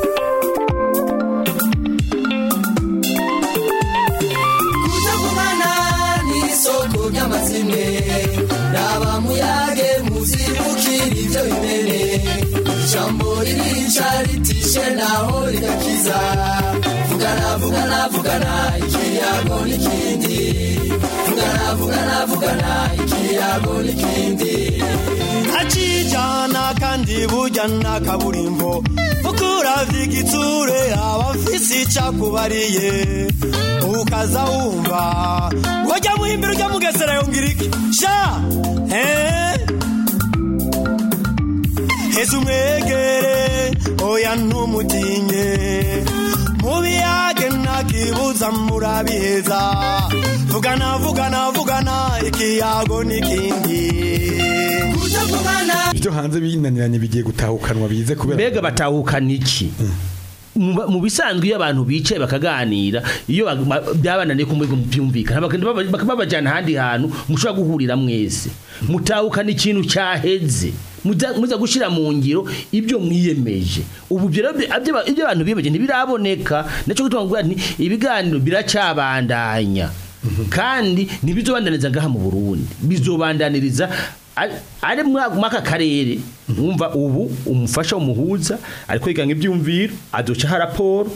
kutagumana n'isoko ry'amazime raba muyage muzibukira ibyo bimene ijambo ririca ritishe naho rigakiza vugana vugana vugana ikiyago n'ikindi vugana vugana vugana ikiyago n'ikindi acijana kandi burya na kaburimbo ukuravya igitsure abafise icakubariye ukaza wumva wajya muhimbira ujya mugesera yongera iki sha eh? heza umwegere oya ntumutinye mubiyage ntakibuza murabiheza vugana vugana vugana ikiyago n'ikindi kutavugana ibyo hanze binaniranye bigiye gutahukanwa bize kubera mbega batahukana iki Mu- mu bisanzwe iyo abantu bicaye bakaganira iyo ba- ba- byabananiye ko muri byumvikana bakaba baba- babajyana ahandi hantu mushobora guhurira mwese mutahukana ikintu cyaheze muza muza gushyira mu ngiro ibyo mwiyemeje ubu ibyo rero bi- ibyo ibyo abantu biyemeje ntibiraboneka nacyo gutuma nguvuga nti ibiganiro biracyabandanya kandi ntibizobandaniza ngaha mu Burundi bizobandaniriza ari- ari muri aka karere wumva ubu umufasha umuhuza ariko yiganga ibyumviro adocaho raporo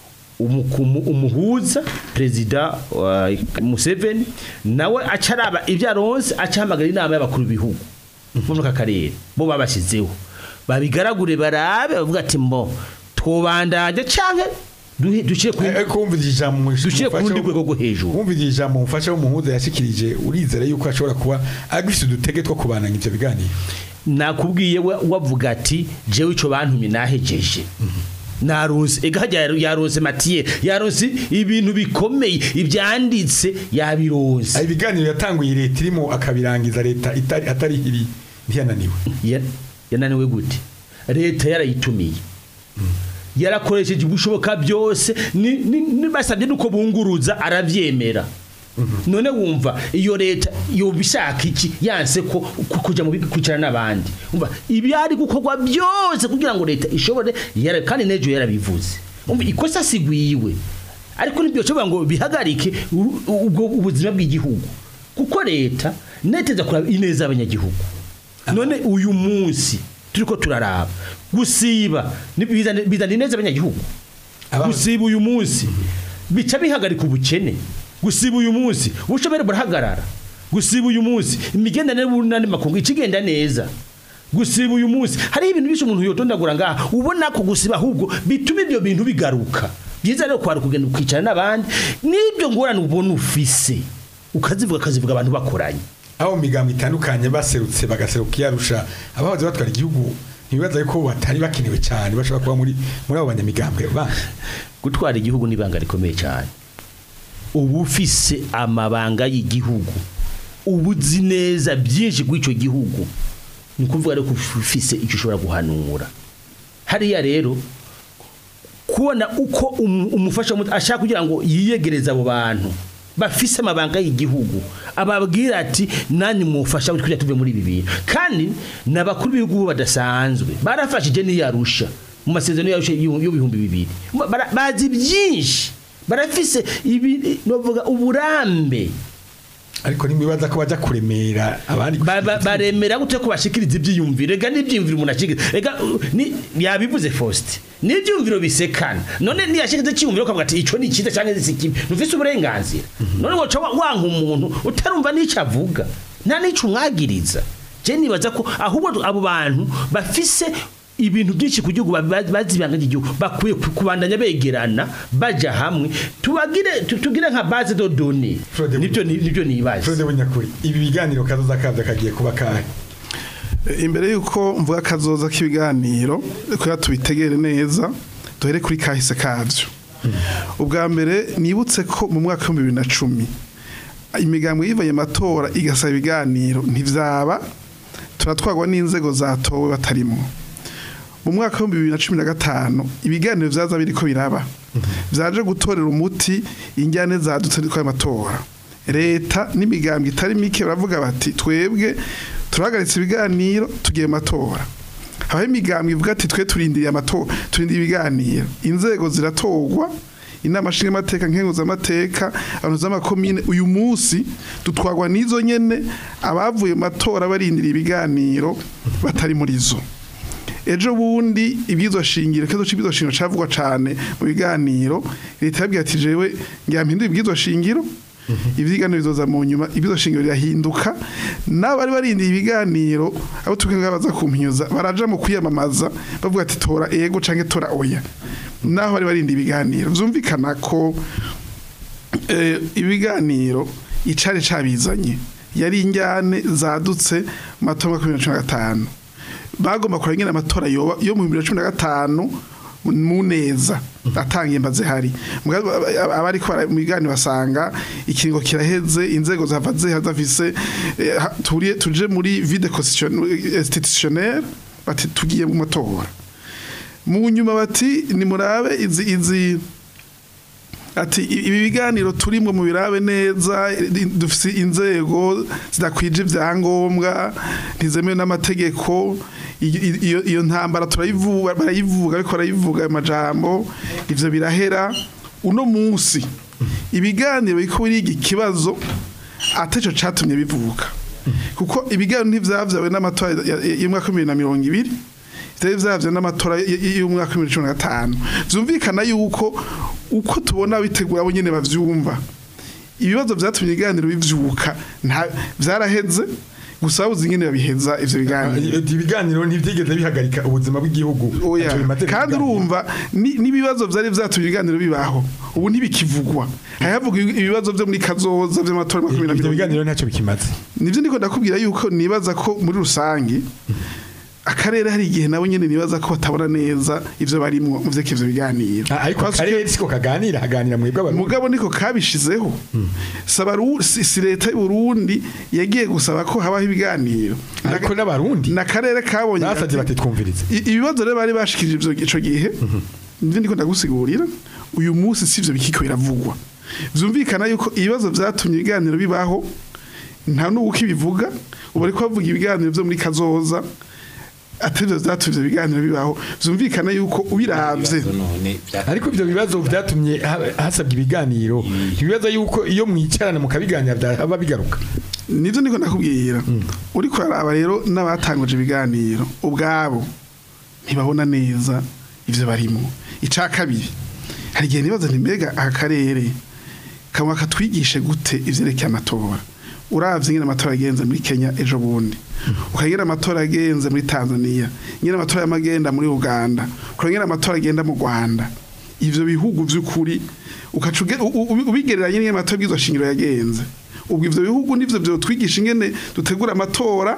umukumu umuhuza perezida wa Museveni nawe acaraba ibyo aronse acahamagara inama y'abakuru b'ibihugu bo muri aka karere bo babashyizeho babigaragure barabe bavuga ati mbo twobandanye canke duhe- dushire ku ariko wumvise ijambo Dushire ku rundi rwego rwo hejuru. wumvise ijambo umufasha w'umuhuza yashikirije urizera yuko ashobora kuba agifite udutege two kubananya ivyo biganiro nakubwiye we wavuga ati jewe ico bantumye nahejeje naronse ega hajya yaronse matiye yaronse ibintu bikomeye ibyanditse yabironse Aya ibiganiro yatanguye leta irimo akabirangiza leta itari atari iri ntiyananiwe Ya- yananiwe gute leta yarayitumiye yarakoresheje ubushoboka byose ni- ni- ni- basabye nuko bunguruza arabyemera none wumva iyo leta yoba ishaka iki yanse ko ku- kuja mu bi- kwicara n'abandi umva ibyari gukorwa byose kugira ngo leta ishobore yara- kandi nejo yarabivuze umva ikosa sigwiwe ariko nibyo cyo ngo bihagarike u- ubwo ubuzima bw'igihugu kuko leta neteza kuraba ineza y'abanyagihugu none uyu munsi turiko turaraba gusiba ni- bizana bizana ineza abanyagihugu Aba- gusiba uyu munsi bica bihagarika ubukene gusiba uyu munsi ubushomeri burahagarara gusiba uyu munsi imigenderanire n'andi makungu ikigenda neza gusiba uyu munsi hari ibintu byinshi umuntu yotondagura ngaha ubona ko gusiba ahubwo bituma ibyo bintu bigaruka byiza rero kwari kugenda ukicara n'abandi n'ibyo ngorane ubona ufise ukazivuga akazivuga abantu bakoranye aho mu migambo itandukanye baserutse bagaseruka iyarusha abahoze batwara igihugu ntibibaza yuko batari bakenewe cyane bashobora kuba muri muri abo banyamigambwe bandi gutwara igihugu ni ibanga rikomeye cyane uba ufise amabanga y'igihugu uba uzi neza byinshi kuri icyo gihugu ni ukuvuga rero ko ufise icyo ushobora guhanura hariya rero kubona uko umu- umufasha mu- ashaka kugira ngo yiyegereze abo bantu bafise amabanga y'igihugu ababwira ati nanyu mufasha kugira tuve muri ibi bintu kandi n'abakuru b'ibihugu badasanzwe barafashije n'iyarusha mu masezerano yarusha y'ibihumbi bibiri Bara- bazi byinshi barafise ibi novuga uburambe ariko ntibibaza ko bajya kuremera abandi Ba- ba- baremera gute ko bashikiriza ibyiyumviro ega n'ibyiyumviro umuntu ashikiriza ega uh, ni yabivuze Faustin n'ibyiyumviro bisekana none niyashikiriza icyiyumviro kavuga ati ico ni cyiza cyangwa si kibi ntufise uburenganzira none woca wa- wanka umuntu utarumva n'ico avuga nta n'ico umwagiriza je nibaza ko ahubwo abo bantu bafise ibintu byinshi ku gihugu bazibanga igihugu bakwiye ku- kubandanya begerana baja hamwe tubagire tu- tugire nka base de données Frode- nibyo ni- nibyo nibaza Frode Bunyakuri ibi biganiro kazoza kabyo kagiye kuba kahe imbere y'uko mvuga akazoza k'ibiganiro kugira tubitegere neza duhere kuri kahise kabyo ubwa mbere nibutse ko mu mwaka w'ibihumbi bibiri na cumi imigambwe yivanye amatora igasaba ibiganiro ntibyaba turatwagwa n'inzego zatowe batarimo mu mwaka w'ibihumbi bibiri na cumi na gatanu ibiganiro byaza biriko biraba byaje gutorera umuti injyane zadutse n'itwaye amatora leta n'imigambwe itari mike baravuga bati twebwe turahagaritse ibiganiro tugiye mu matora aho imigambwe ivuga ati twe turindiriye amatora turindiriye ibiganiro inzego ziratorwa inama nshingamateka nkenguzamateka abantu z'amakomine uyu munsi dutwagwa n'izo nyene abavuye mu matora barindiriye ibiganiro batari muri zo ejo bundi ibwirizwa shingiro ikibazo c'ibwirizwa shingiro cavugwa cane mu biganiro leta yabwiye ati jewe ngira mpindure ibwirizwa shingiro ibiganiro bizoza mu nyuma ibwirizwa shingiro rirahinduka n'abari barindiye ibiganiro abo tukenga baza kumpinyuza baraja mu kwiyamamaza bavuga ati tora ego canke tora oya naho bari barindiye ibiganiro vyumvikana ko eh, ibiganiro icari cabizanye yari injyane zadutse mu matora ya bibiri na cumi na gatanu bagomba kureba ingene amatora yoba yo mu bibiri na cumi na gatanu mu neza atangiye mbaze hari Mugabo aba- abari ko bara- mu biganiro basanga ikiringo kiraheze inzego zava zihazafise turiye tuje muri vide institutionnelle bati tugiye mu matora mu nyuma bati nimurabe izi izi ati ibi biganiro turimo mu birabe neza i- dufise inzego zidakwije ibyangombwa ntizemewe n'amategeko iyo- iyo iyo ntambara turayivuga barayivuga ariko barayivuga ayo majambo ivyo birahera uno munsi ibiganiro biko biriga ikibazo ateco catumye bivuka kuko ibiganiro ntivyavyawe n'amatora ya- ya- y'umwaka wa bibiri na mirongo ibiri vyari vyavyo n'amatora y- y- y'umwaka wa bibiri na cumi na gatanu vyumvikana yuko uko tubona bitegura abo nyene bavyumva ibibazo vyatumye ibiganiro bivyuka nta vyaraheze gusa babuze ingene babiheza ivyo biganiro ibiganiro ntibyigeze bihagarika ubuzima bw'igihugu Oya, Ntacyo bimaze kandi ibiganiro. urumva ni- n'ibibazo vyari vyatumye ibiganiro bibaho ubu ntibikivugwa hayavuga ibibazo vyo muri kazoza vy'amatora ya makumyabiri na ibyo mirongo biganiro ntacyo bikimaze nivyo ndiko ndakubwira yuko nibaza ko muri rusange akarere hari igihe nabo nyene nibaza ko batabona neza ivyo barimwo mu vyeke ivyo biganiro Ah, ariko Parce que akarere siko kaganira haganira mwebwe abantu mugabo niko kabishizeho saba Ru- si si leta y'u Burundi yagiye gusaba ko habaho ibiganiro ariko n'abarundi n'akarere kabonye basabye gati- bati twumvirize I- ibibazo rero bari bashikirije ivyo ico gihe nivyo ndiko ndagusigurira uyu munsi sivyo bikiko biravugwa vyumvikana yuko ibibazo vyatumye ibiganiro bibaho nta n'uko ibivuga ubu ariko bavuga ibiganiro vyo muri kazoza atevyo vyatumye ivyo biganiro bibaho vyumvikana yuko ubiravye Ibibazo none vya- ariko ibyo bibazo byatumye ha- hasabwa ibiganiro ibibazo yuko iyo mwicarana mukabiganira byaba bigaruka nivyo ndiko ndakubwira uriko araba rero n'abatanguje ibiganiro ubwabo ntibabona neza ivyo barimo ica kabiri hari igihe nibaza nti mbega aka karere kamwe katwigishe gute ivyerekeye amatora uravye ingene amatora yagenze muri Kenya ejo bundi ukagera amatora yagenze muri Tanzania ingene amatora yamagenda muri Uganda ukagera amatora agenda mu Rwanda ivyo bihugu vy'ukuri ukaca uge- u- u- ubigereranya n'ingene amatora y'ibwirizwa shingiro yagenze ubwo ivyo bihugu nivyo vyo twigisha ingene dutegura amatora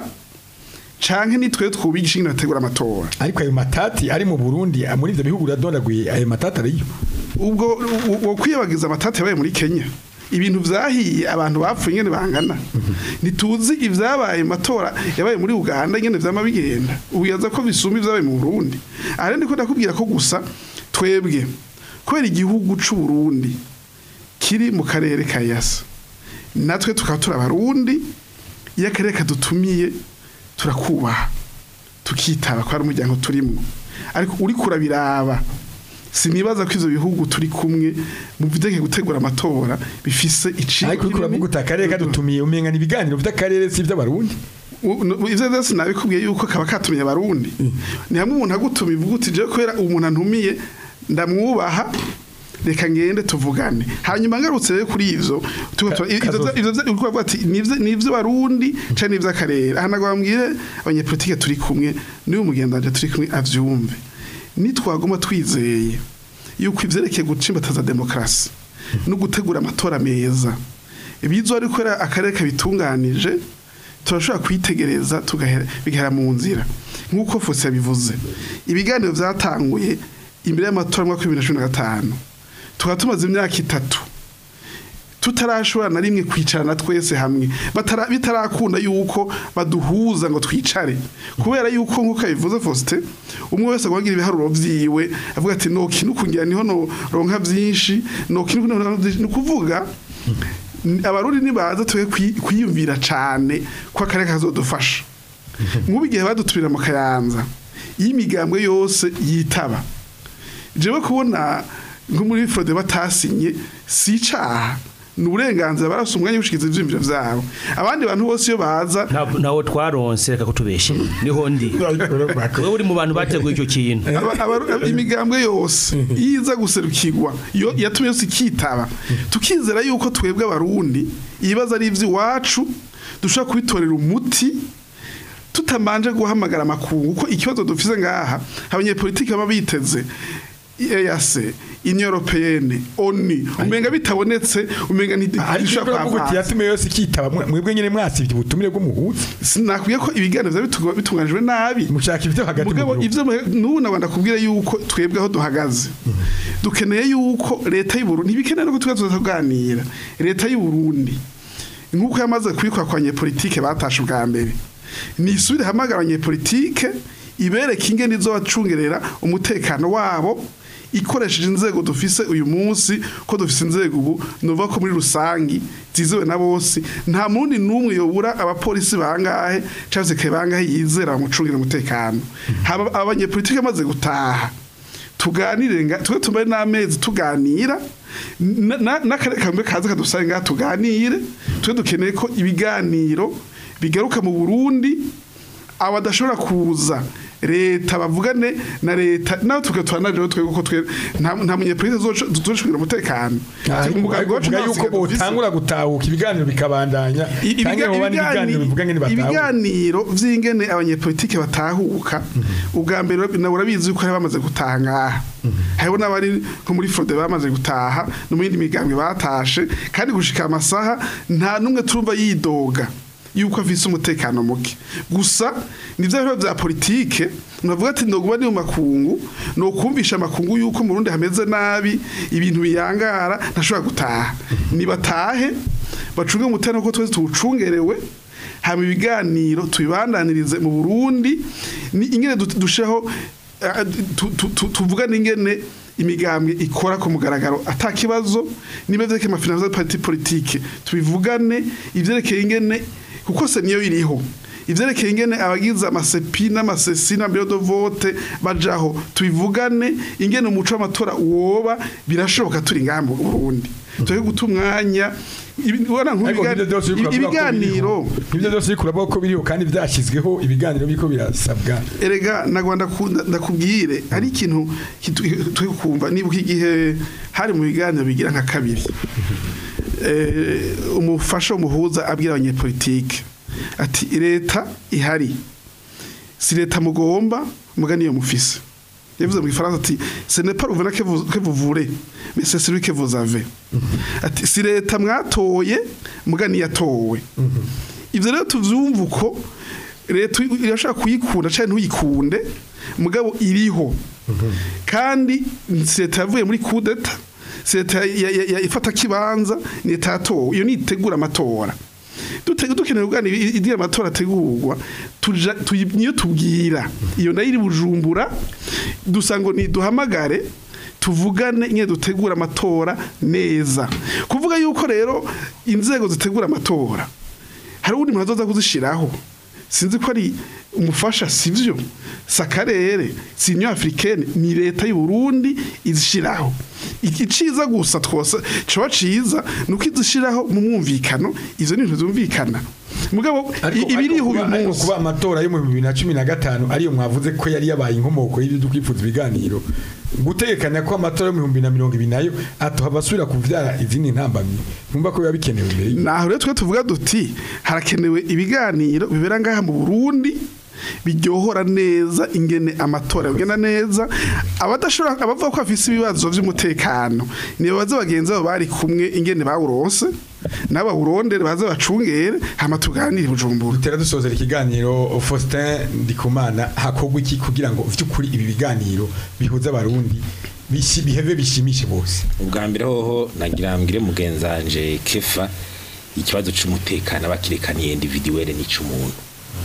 canke nitwe twubigisha ingene bategura amatora ariko ayo matati ari mu Burundi ah, muri ibyo bihugu uradondaguye ayo matati ariyo ubwo wo kwiyabagiza amatati yabaye muri Kenya ibintu vyahiye abantu bapfuye ingene bangana ntituzi ivyabaye mu matora yabaye muri Uganda ingene vyama bigenda ubiyaza ko bisumba ivyabaye mu Burundi ari ndiko ndakubwira ko gusa twebwe kubera igihugu c'u Burundi kiri mu karere ka Yasa natwe tukaba turi abarundi iyo akarere kadutumiye turakubaha tukitaba ko ari umuryango turimwo ariko uri kurabiraba sinibaza ko ivyo bihugu turi kumwe mu bidege gutegura amatora bifise iciro ariko uriko uravuga uti akarere kadutumiye umenga ni ibiganiro by'akarere si iby'abarundi U- nu- ivyo vyose nabikubwiye yuko kaba katumiye abarundi ni hamwe umuntu agutuma ivuga uti jewe kubera umuntu antumiye ndamwubaha reka ngende tuvugane hanyuma ngarutse rero kuri ivyo tuko tura- ivyo kazoza. ivyo ivyo uriko uravuga ati nivyo nivyo barundi canke nivyo akarere aha nagwa bambwire abanyepolitike turi kumwe niwe mugendanje turi kumwe avyumve nitwagoma twizeye yuko ivyerekeye gucimbataza demokarasi no gutegura amatora meza ibizo ariko era akarere kabitunganije turashobora kwitegereza tugahera bigahera mu nzira nk'uko Fose yabivuze ibiganiro vyatanguye imbere y'amatora mu mwaka wa bibiri na cumi na gatanu tukaba tumaze imyaka itatu tutarashobora na rimwe kwicarana twese hamwe Batara- bitarakunda yuko baduhuza ngo twicare kubera yuko nk'uko yabivuze Faustin umwe wese agwagira ibiharuro vyiwe avuga ati no kintu kungira niho no ronka vyinshi no kintu no ni ukuvuga n- abarundi nibaza twe kwiyumvira cane ko akarere kazodufasha nk'ubu igihe badutumira mu kayanza iyo imigambwe yose yitaba jewe kubona nko muri frode batasinye si icaha ni uburenganzira barasa umwanya wo gushikiza ivyiyumviro vyabo abandi bantu bose iyo baza Nta- ntawo twaronse reka kutubeshe niho ndi wowe uri mu bantu bateguye icyo kintu aba- aba- aba- imigambwe yose iyo iza guserukirwa yo yatumye yose ikitaba tukizera yuko twebwe abarundi ibibazo ari ivy'iwacu dushobora kubitorera umuti tutamanje guhamagara amakungu kuko ikibazo dufise ngaha abanyepolitiki baba biteze EAC Union Européenne ONU umenga bitabonetse umenga ariko ntidishobora uravuga uti kwava yatumiye yose ikitaba mwe- mwebwe nyene mwasivye ubutumire bw'umuhuza sinakwiye ko ibiganiro vyaba bitunga- bitunganijwe nabi mushaka ibyo hagati mu mugabo gihugu ivyo muhe- n'ubu nabanda kubwira yuko twebwe aho duhagaze dukeneye yuko leta y'u Burundi ntibikeneye no tugaza tuganira leta y'u Burundi nk'uko yamaze kubikora kwa politike batashe ubwa mbere nisubire hamagara abanyepolitike ibereke ingene izobacungerera umutekano wabo ikoresheje inzego dufise uyu munsi ko dufise inzego ubu nuvuga ko muri rusangi zizewe na bose nta mundi n'umwe yobura abapolisi bangahe cyangwa se ke bangahe yizera bamucungira umutekano haba abanyepolitike bamaze gutaha tuganire nga twe tumare n'amezi tuganira na- na- n'akarere kamwe kaza kadusange ngaha tuganire twe dukeneye ko ibiganiro bigaruka mu Burundi abadashobora kuza leta bavugane na leta nawe tugatwana rero twebwe ko twe nta nta munyepolitike tuzoshobora umutekano Umugambi wacu uvuga nta yuko sigaye dufise. botangura gutahuka ibiganiro bikabandanya I- canke ibiga- hoba n'ibiganiro bivuga ngene batahuka ibiganiro vy'ingene abanyepolitike batahuka ubwa mbere nawe urabizi yuko hari bamaze gutaha ngaha hariho n'abari nko muri frode bamaze gutaha no mu yindi migambwe batashe kandi gushika amasaha nta n'umwe turumva yidoga yuko afise umutekano muke gusa nivyo biba vya politike navuga ati ndoguba ni mu makungu no kumvisha amakungu yuko mu Burundi hameze nabi ibintu biyangara ntashobora gutaha nibatahe bacunge umutekano ko twese tuwucungerewe hama ibiganiro tubibandanirize mu Burundi ni ingene du- dusheho eh, tu- tu- tu- tuvugane ingene imigambwe ikora ku mugaragaro ata kibazo niba vyerekeye amafinanza parti politique tubivugane ivyerekeye ingene kuko se niyo iriho ivyerekeye ingene abagize amasepi n'amasesi na bureau de vote bajaho tubivugane ingene umuco w'amatora woba birashoboka turi ngaha mu Burundi turi guta umwanya ibi- ubona Ariko nk'ivyo vyose uriko uravuga ko ibiganiro biriho. nk'ivyo byose uriko uravuga ko biriho kandi vyashyizweho ibiganiro biriko birasabwa erega nagwa ndakunda- ndakubwire hari ikintu kitu- turi kumva nibuka igihe hari mu biganiro bigira nka kabiri Eh, umufasha umuhuza abwira abanyepolitike ati leta ihari si leta mugomba muga niyo mufise yavuze mu gifaransa ati ce n'est pas l'ouvert que vous que vous voulez mais c'est celui que vous avez ati si leta mwatoye muga niyo yatowe ivyo rero tuvyumva uko leta irashaka kuyikunda cyane ntuyikunde mugabo iriho kandi si leta yavuye muri kudeta si leta ya- ya- ya- ifata kibanza ni leta yatowe iyo nitegura amatora Dute- dukeneye kuganira igihe amatora ategurwa tuja tuyi- niyo tubwira iyo nayo iri bujumbura dusa ngo niduhamagare tuvugane nyine dutegura amatora neza kuvuga yuko rero inzego zitegura amatora hari ubundi muntu azoza kuzishiraho sinzi ko ari umufasha sivyo si akarere si union africaine ni leta y'u Burundi izishiraho iciza gusa twose coba ciza nuko izishiraho mu mwumvikano izo ni ibintu zumvikana mugabo i- ibiriho uyu ariko munsi kuba amatora yo mu bibiri na cumi na gatanu ariyo mwavuze ko yari yabaye inkomoko y'ibyo dukwifuza ibiganiro gutegekanya ko amatora yo mu bihumbi na mirongo ibiri nayo atohava asubira kuvyara izindi ntambamyi numva ko biba bikenewe imbere y'ibyo. naho rero twe tuvuga duti harakenewe ibiganiro bibera ngaha mu Burundi biryohora neza ingene amatora bigenda neza abadashobora abavuga ko bafise ibibazo by'umutekano niyo baza bagenzi babo bari kumwe ingene bawuronse nabo bawurondere baze bacungere hama tuganire bujumbura dutera dusozera ikiganiro Faustin Ndikumana hakorwa iki kugira ngo vy'ukuri ibi biganiro bihuza abarundi bishi- biheve bishimishe bose ubwa mbere hoho nagira mbwire mugenzanje kefa ikibazo c'umutekano abakirekaniye individuelle n'ic'umuntu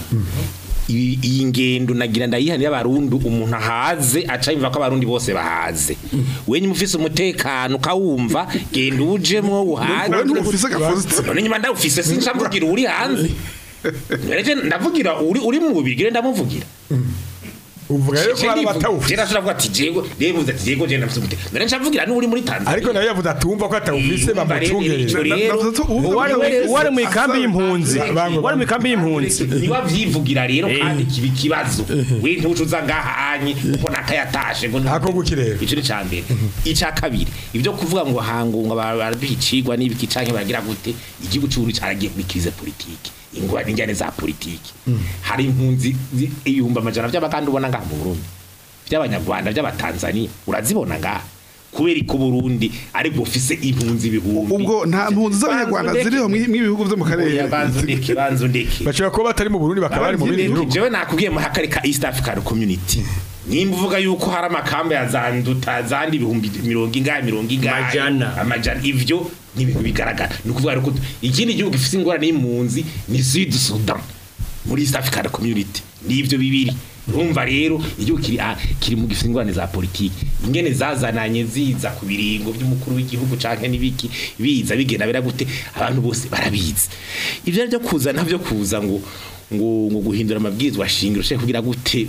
Iyi- iyi ngendo nagira ndayihanira abarundi umuntu ahaze aca yumva ko abarundi bose bahaze wenye mufise umutekano ukawumva genda ujemwo uhaze Wewe ntufise gafuzi none nyuma ndawufise sinca mvugira uri hanze None je ndavugira uri uri mu bubigire ndamuvugira Uvuga rero ko Je hari ndivuga- abatawufise. je nashobora kuvuga ati jego rebuze ati jego je nafise umutekano none ncavugira n'uri muri Tanzania ariko nawe yavuze atumva ko atawufise Urumva rero bamucungerera ico rero Navuze ko ubu- wari ubu- wari mu ikambi y'impunzi Bango, wari mu ikambi y'impunzi niba vyivugira rero Eh. kandi kiba ikibazo we ntucuza ngahanye uko nakayatashe ngo Ako guki rero? ico ni cambere ica kabiri ivyo kuvuga ngo hangunga barabicigwa n'ibiki canke bagira gute igihugu c'uburundi caragiye muri krize politike ingwa n'injyane za politike hari impunzi zi- ibihumbi amajana vy'abaganda ubona ngaha mu burundi vy'abanyarwanda vy'abatanzania urazibona ngaha kubera ko Burundi ari bufise impunzi ibihumbi ubwo nta mpunzi z'abanyarwanda Banza ziriho undeke. mw'ibihugu byo mu karere Oya, banza undeke banza undeke bashobora kuba batari mu Burundi bakaba bari mu bindi bihugu jewe nakubwiye mu hakarika East African Community nimba uvuga yuko hari amakamba ya zanduta zandi ibihumbi mirongo ingahe mirongo ingahe Amajana. amajana ivyo ni ibintu bigaragara ni ukuvuga rero ko ikindi gihugu gifite ingorane y'impunzi ni Sud Sudan muri East African Community ni ivyo bibiri urumva rero igihugu kiri ah, kiri mu gifite ingorane za politiki ingene zazananye ziza ku biringo by'umukuru w'igihugu canke n'ibiki biza bigenda bira gute abantu bose barabizi ivyo ryo kuza navyo kuza ngo ngo ngo guhindura amabwirizwa shingiro cyo kugira gute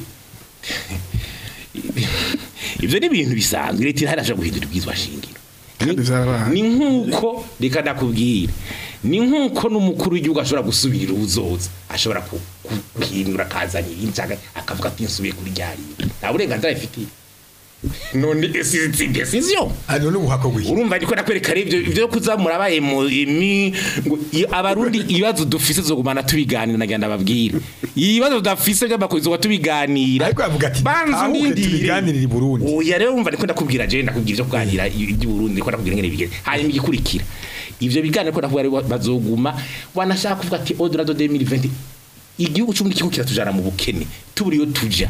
ivyo ni ibintu bisanzwe leta irahasha guhindura ibwirizwa shingiro Kandi vyarabaye. ni nkuko reka ndakubwira ni nkuko n'umukuru w'igihugu ashobora gusubira ubuzoza ashobora ku- ku- guhindura akazana ibindi cyangwa akavuga ati nsubiye kuri ryarira nta burenganzira bifitiye none si si decision hano n'ubuhako bw'iki urumva ndiko nakwereka rero ivyo ivyo kuzamura abaye mu imi ngo i- abarundi ibibazo dufise zogumana tubiganira nagenda babwira ibibazo dafise by'amakozi zo tubiganira ariko yavuga ati banza tahuke undindire tubiganirire i Burundi oya rero umva ndiko ndakubwira je ndakubwira ivyo kuganira iby'u Burundi ndiko ndakubwira ngene bigere hanyuma igikurikira ivyo biganiro ko ndakubwira rero bazoguma wanashaka kuvuga ati odora do 2020 igihugu cy'ubundi kigo kiratujana mu bukene tuburiyo tuja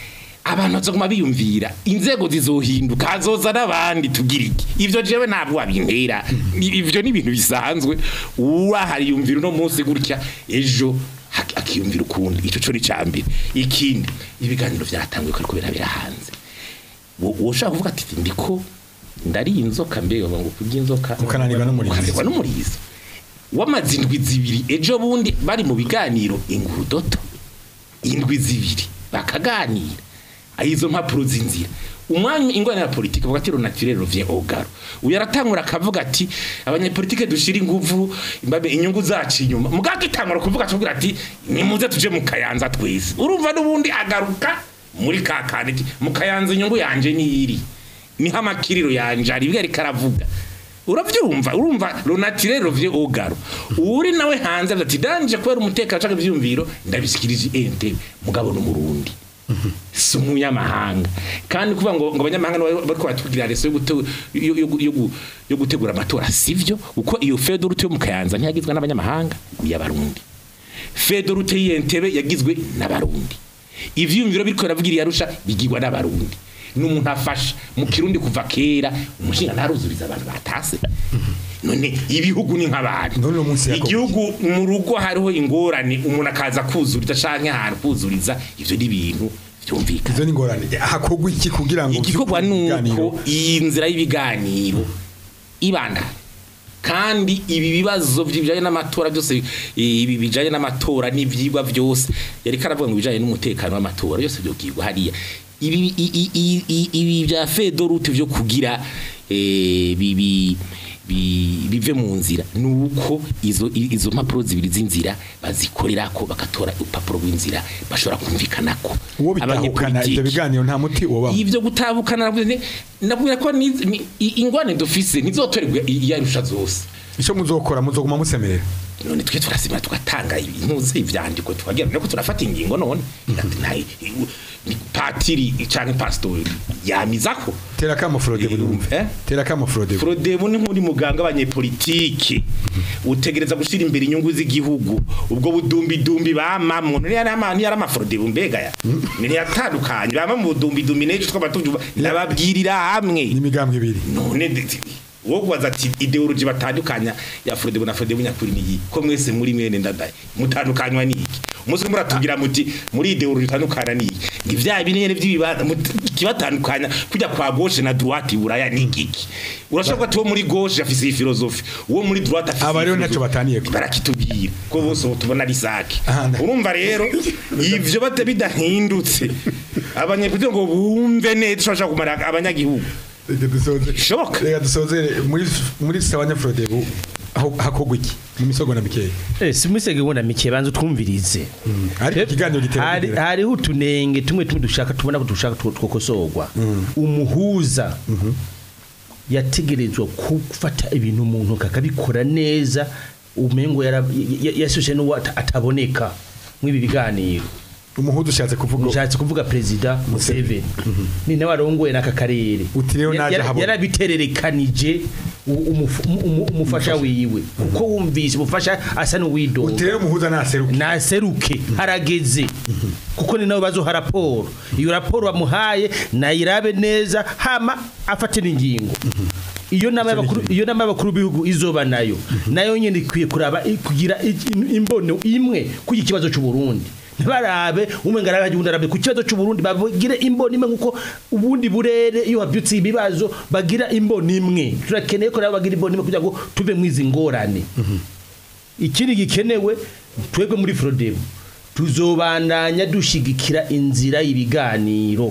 abantu bazoguma biyumvira inzego zizohinduka hazoza n'abandi tugira iki ivyo jewe ntabwo wabintera ivyo ni ibintu bisanzwe urahari yumvira uno munsi gutya ejo hak- akiyumvira ukundi ico co ni cambere ikindi ibiganiro vyatanguye ko ariko birabera hanze Wo- woshaka kuvuga ati ndiko ndariye inzoka mbega ngo kurya inzoka Ukananirwa n'umurizo. ukananirwa n'umurizo wamaze indwi zibiri ejo bundi bari mu biganiro ingurudoto indwi zibiri bakaganira aho izo mpapuro z'inzira umwanya ingorane ya politike bavuga ati ronatirere rovye ogaro uyu aratangura akavuga ati abanyepolitike dushira inguvu imbabe inyungu zacu inyuma muganga itangura kuvuga atubwira ati nimuze tuje mu kayanza twese urumva n'ubundi agaruka muri ka kandi ati, mu kayanza inyungu yanje niyiri niho amakiriro yanje ari ibyo ariko aravuga uravyumva urumva ronatirere rovye ogaro uri nawe hanze avuga ati danje kubera umutekano canke ivyumviro ndabisikirije ente mugabo n'umurundi si umunyamahanga kandi kuvuga ngo ngo abanyamahanga nibo bariko batubwira reso yo gute- yo- yo- yo gu- yo gutegura amatora sivyo kuko iyo fedorute yo mu kayanza ntiyagizwe n'abanyamahanga ni y'abarundi fedorute y'entebe yagizwe n'abarundi ivyiyumviro biriko biravugira iyarusha bigirwa n'abarundi n'umuntu afasha mu kirundi kuva kera umushinga ntaruzuriza abantu batase none ibihugu ni nk'abantu None uno munsi Yakobo. igihugu mu rugo hariho ingorane umuntu akaza kuzuriza canke ahantu kuzuriza ivyo ni ibintu vyumvikana izo ni ingorane hakorwa iki kugira ngo igikorwa ibiganiro- nuko iyi nzira y'ibiganiro ibanda kandi ibi bibazo bijanye n'amatora byose ibi bijanye n'amatora n'ivyigwa byose yari karavuga ngo bijanye n'umutekano w'amatora byose byogirwa hariya ibi i- i- i- i- ibi bya fedorute byo kugira eh, bibi bi- bive mu nzira nuko izo i- izo mpapuro zibiri z'inzira bazikorera ko bagatora urupapuro rw'inzira bashobora kumvikanako uwo bitahukana ibyo Abanyepolitiki biganiro nta muti wobamo ivyo gutabukana navuze nti- nabwira ko ni- ni- i- ingwane dufise ntizotorerwa iyarusha zose icyo muzokora muzoguma musemerera none twe turasima tugatanga impuzu ivyandiko tukagira nako turafata ingingo none Ati, nta- ni patiri canke pastori yamizako tera kamo Frode Budumva Eh? tera kamo Frode Frodemu ni nk'uri muganga abanyepolitiki utegereza gushira imbere inyungu z'igihugu ubwo budumbidumbi bamamwo ni yari ama ni yari amafrodebu mbega ya ni yatandukanye bama mu budumbidumbi n'ejo twaba tuvyumva nababwirira hamwe n'imigambwe ibiri none de- de- wo kubaza ati ideology batandukanya ya Frodebu na Frodebu nyakuri ni iyi ko mwese muri mwene ndadaye mutandukanywa ni iki umunsi umwe muratubwira muti muri ideology itandukana ni iki ngo ivya binene vy'ibibanza kibatandukanya kujya kwa gauche na droite buraya ni iki urashobora ati wo muri gauche afise iyi philosophy uwo muri droite afise Aba rero iyi ntaco philosophy. bataniyeko. barakitubwira ko bose ubu tubona ari sake Aha, nda- urumva rero ivyo bate bidahindutse abanyepolitike ngo bumve neza ushobora kumara abanyagihugu Reka dusoze Bishoboka. reka dusozere muri muri sawanya frodebu aho hakogwa iki mu misogo na mikeya Eh simusege wona mike banza twumvirize. ariko ikiganiro gitera hari kugira. hariho utunenge tumwe tumwe dushaka tubona ko dushaka two- twokosorwa umuhuza yategerezwa gufata ibintu umuntu kakabikora neza umengo yara- ya- ya- yasoshe n'uwo ata- ataboneka mw'ibi biganiro umuhudu ushatse kuvuga ushatse kuvuga perezida Museveni ni nawe arongoye n'aka karere Uti rero Ya- naje yara- habona. yarabitererekanije u- umufu- umu- umu- umufasha wiwe kuko wumvise umufasha asa n'uwidoga uti rero umuhuza naseruka naseruke harageze kuko ni nawe bazoha raporo iyo raporo bamuhaye nayirabe neza hama afate n'ingingo iyo nama y'abakuru iyo nama y'abakuru b'ibihugu izoba nayo nayo nyine ikwiye kuraba i- kugira i- i- imbono imwe kuri iki kibazo cy'u Burundi ntibarabe umwe ngo arabe undi arabe ku kibazo cy'u Burundi bagire imbono imwe nkuko ubundi burere iyo habyutse ibibazo bagira imbono imwe turakeneye ko nabo bagira imbono imwe kugira ngo tuve mu izi ngorane ikindi gikenewe twebwe muri Frodebu tuzobandanya dushigikira inzira y'ibiganiro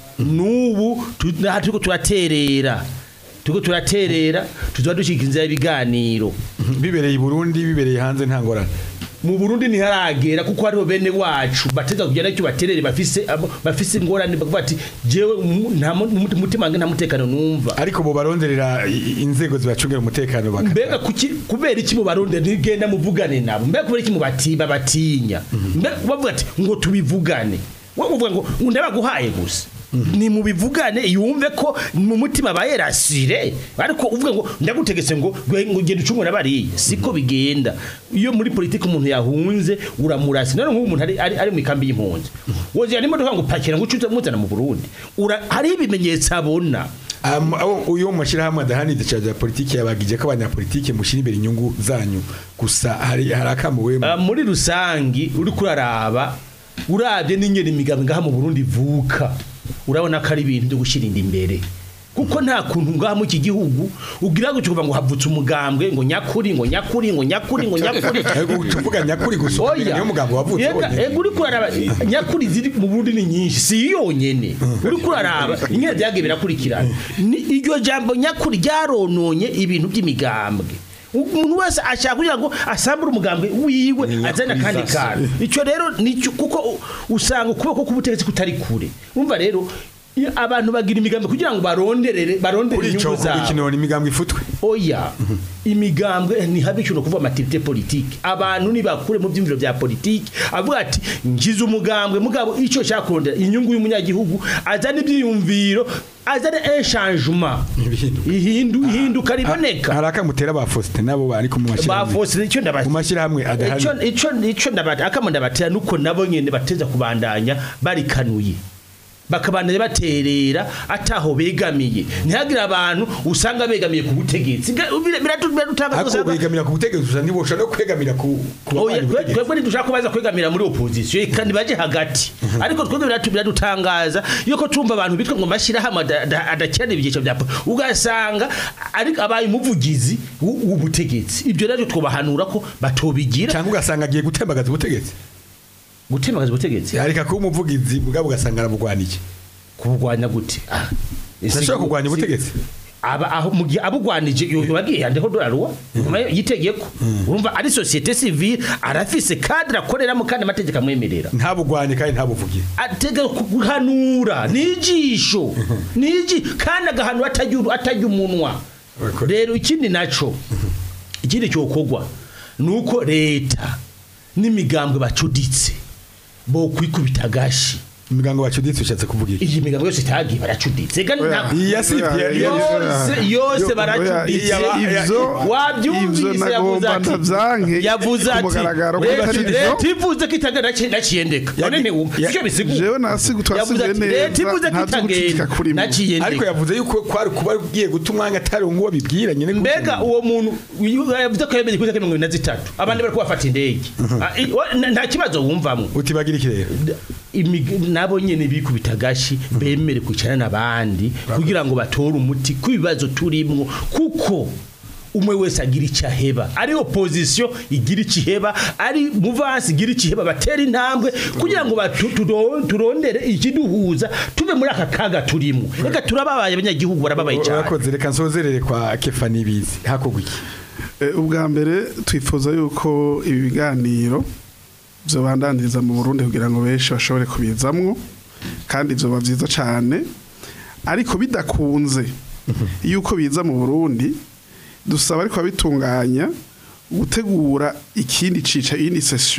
nubu tu- naha turiko turaterera turiko turaterera tuzoba dushigikira inzira y'ibiganiro bibereye i Burundi bibereye hanze nta ngorane mu Burundi ntiharagera kuko hariho bene wacu bateza kugenda cyo baterere bafise abo- bafise ingorane bavuga ati jewe mu- nta mu- mu- mutima wanjye nta mutekano numva ariko bo baronderera i- inzego zibacungira umutekano baka mbega kuki kubera iki mu barundi ntigenda muvugane nabo mbega kubera iki mu batiba batinya mbega bavuga ati ngo tubivugane wowe uvuga ngo ngo ndabaguhaye gusa ni mu bivugane yumve ko mu mutima bayerasire ariko uvuga ngo ndagutegetse ngo gwe- ngo genda ucungura bariya siko bigenda iyo muri politiki umuntu yahunze uramurasi none nk'ubu umuntu ari, ari, ari mu ikambi y'impunzi woziya n'imodoka ngo pakira ngo ucuze muzana mu Burundi Ura- hariho ibimenyetso abona Am- aho uyo mashirahamwe adahanije cya politiki yabagije ko abanyapolitiki mushira imbere inyungu zanyu gusa hari hari akamuwe Ah, muri rusangi uri kuraraba urabye n'ingene imigabo ngaha mu Burundi ivuka urabona ko ari ibintu byo gushirinda imbere kuko nta kuntu ngaha mu iki gihugu ugira ngo kuva ngo havutse umugambwe ngo nyakuri ngo nyakuri ngo nyakuri ngo nyakuri tuvuga nyakuri gusa niyo mugambo wavutse Yega, wonyene. ego uri kuraraba nyakuri ziri mu Burundi ni nyinshi si yonyene uri kuraraba ingene byagiye birakurikirana Ni- iryo jambo nyakuri ryarononye ibintu by'imigambwe umuntu wese ashaka kugira ngo asambure umugambwe wiwe azana kandi kantu icyo rero nicyo kuko u- usanga ukuboko k'ubutegetsi kutari kure umva rero iyo abantu bagira imigambi kugira ngo baronderere barondere kuri ico inyungu zabo ikintu ni imigambwe ifutwe oya imigambwe ni habi cyo kuva amativite politiki abantu nibakure mu byimviro bya politiki avuga ati ngize umugambwe mugabo icyo cyakurondera inyungu y'umunyagihugu azana ibyiyumviro azana enchangement Ibihinduka. ihindu ihinduka riboneka hari akamutera ba Faustin nabo bari ku mu mashirahamwe bafose icyo mu ndabati mashirahamwe icyo adahanije icyo icyo ndabati akamo ndabatera nuko nabo nyene bateza kubandanya barikanuye bakabandanya baterera ataho begamiye ntihagire abantu usanga begamiye ku butegetsi Ga- bira- biratu- biradutanga ariko usanga- begamira ku butegetsi gusa ntibosha no kwegamira ku ku Oya, babandi twe- butegetsi twebwe ntidushaka ko baza kwegamira muri opposition kandi baje hagati ariko twebwe biratu- biradutangaza yuko tumva abantu bitwa ngo mashyirahamwe ada- ada- adakirana ibyiciro bya po- ugasanga ariko abaye umuvugizi w'u- w'ubutegetsi ibyo rero twobahanura ko batobigira cyangwa ugasanga agiye gutembagaza ubutegetsi gutembagaza ubutegetsi areka kuba umuvugizi bwabo ugasanga aramugwanije kubugwanya gute Ah, ese- ntashobora kurwanya ubutegetsi aba aho mu gihe abugwanije yobagiye yandeho doraruwa nyuma yitegeko urumva ari societe civile arafise cadre akoreramo kandi amategeko amwemerera ntabugwanye kandi ntabuvugire atega guhanura nijisho niji kandi agahanura atajya atajya umunwa Urakoze. rero ikindi naco ikindi cyokorwa nuko leta n'imigambwe bacuditse bo kwikubita gashi imigango bacuditse ushatse kuvugira iyi migambwe yose itagiye baracuditse Ega nta- iyi yasivye yari yose yose baracuditse Yaba- ivyo wabyumvise ivyo yavuze nagomba ati ndavyanke yavuze ku ati mugaragaro ko leta atari ivyo. leta ivuze ko itagenda naciyendeka none ntiwumva ya- icyo bisigura jewe nasigu yavuze twasize ati leta ivuze neza ko nta vy'ugucika itagenda kurimo ariko naciyendeka yavuze yuko kwari kuba ugiye guta umwanya atari nguwo bibwira nyine gute? mbega uwo muntu uyu- yavuze ko yemeye kuri mirongo ine na zitatu abandi bari kubafata indege Ah, i- wa- n- nta kibazo wumvamo utibagira iki rero Imig- nabo nyene bikubita agashi bemere kwicarana n'abandi kugira ngo batore umuti ku bibazo turimwo kuko umwe wese agira icyo aheba ari opposition igira icyo iheba ari muvansi igira icyo iheba batera intambwe kugira ngo batu- tudo- turondere ikiduhuza tuve muri aka kaga turimo reka turababaye abanyagihugu barababaye cyane urakoze reka nsozerere kwa kefa nibizi hakorwa iki Eh, ubwa mbere twifuza yuko ibi biganiro byobandaniriza mu Burundi kugira ngo benshi bashobore kubizamwo kandi byoba byiza cyane ariko bidakunze yuko biza mu Burundi dusaba ariko abitunganya gutegura ikindi cica iyindi session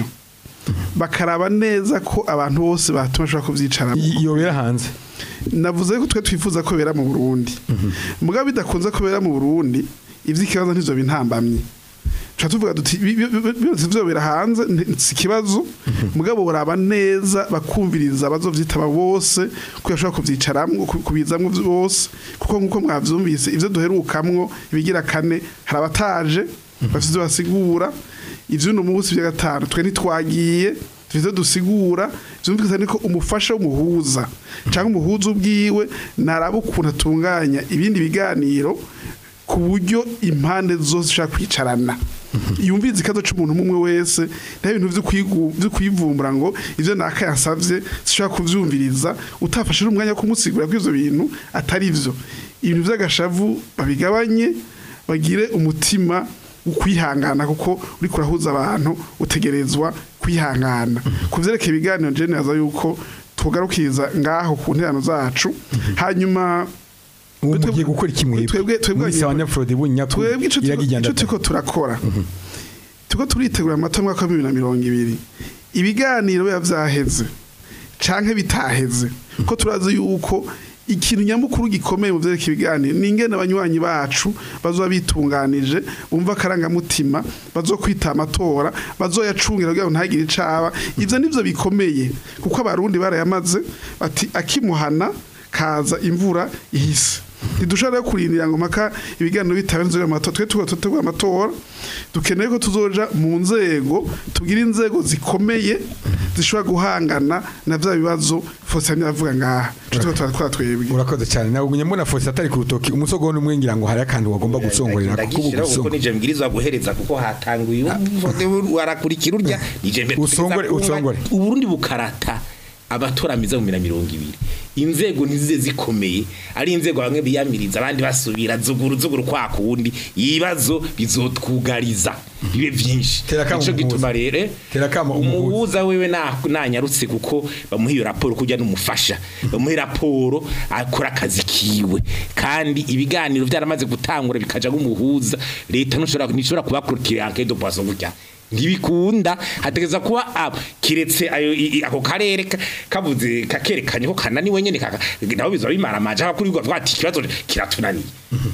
bakaraba neza ko abantu bose batuma bashobora kubyicaramo I- yobera hanze navuze ko twe twifuza ko bera mu Burundi mugabo bidakunze ko bera mu Burundi ivy'ikibazo ntivyo bintambamye tuca tuvuga duti bi- bi- bi- byose vyobera hanze nti- si ikibazo mugabo uraba neza bakumviriza abazovyitaba bose ko bashobora kuvyicaramwo ku- kubizamwo bose kuko nkuko mwavyumvise ivyo duherukamwo ibigira kane hari abataje bafite ivyo basigura ivy'uno munsi vya gatanu twe ntitwagiye tuvize dusigura vyumvikana ko umufasha w'umuhuza cyangwa umuhuza ubwiwe naraba ukuntu atunganya ibindi biganiro ku buryo impande zose zishaka kwicarana yumviriza ikibazo c'umuntu umwe wese nta bintu vyo kwigu- vyo kwivumbura ngo ivyo naka yasavye zishobora kuvyumviriza utafashe n'umwanya wo kumusigura ko ivyo bintu atari vyo ibintu vy'agashavu babigabanye bagire umutima ukwihangana kuko uri kurahuza abantu utegerezwa kwihangana ku vyerekeye ibiganiro je neza yuko tugarukiriza ngaho ku nterano zacu hanyuma ubu Twebwe- mugiye gukora iki mwebwe twebwe- twebwe muri sawa nyafrodi bunya twebwe ico turiko- ico turiko turakora turiko turitegura amata mwaka wa bibiri na mirongo ibiri ibiganiro biba vyaheze canke bitaheze ko turazi yuko ikintu nyamukuru gikomeye mu vyerekeye ibiganiro ni ingene abanywanyi bacu bazoba bitunganije bumva akarangamutima bazokwita amatora bazoyacungira kugira ngo ntagire icaba ivyo nivyo bikomeye kuko abarundi barayamaze bati akimuhana kaza imvura ihise ntidushobora rero kurindira ngo mpaka ibiganiro bitabe nzira amatora twe tuba tutegura amatora dukeneye ko tuzoja mu nzego tugira inzego zikomeye zishobora guhangana na vya bibazo Faustin avuga ngaha Ico tuba turakora twebwe urakoze cyane nawe ugumye mbona fosi atari ku rutoki umusogono umwe ngira ngo hari akantu wagomba gusongorera kuko ubu ndagishiraho kuko gusongo nije mbwirizwa guhereza kuko hatanguye warakurikira urya nije mbere Usongore, usongore. uburundi bukarata abatoramiza mu mina mirongo ibiri inzego ntizize zikomeye ari inzego bamwe biyamiriza abandi basubira zuguru zuguru kwa kundi ibibazo bizotwugariza bibe vyinshi Tera kamo nico umuhuza. gituma rero Tera kamo umuhuza. umuhuza wewe na- nanyarutse kuko bamuha iyo raporo kujya n'umufasha bamuha raporo akora akazi kiwe kandi ibiganiro byaramaze gutangura bikaja nk'umuhuza leta ntushobora ntishobora kubakurikira enquête de poisson gutya ntibikunda hategeza kuba ah, kiretse ayo i- i- ako karere ka- kabuze kakerekanye ko kananiwe nyene kaka nabo bizaba bimara amaje kuri rwa twati ikibazo kiratunaniye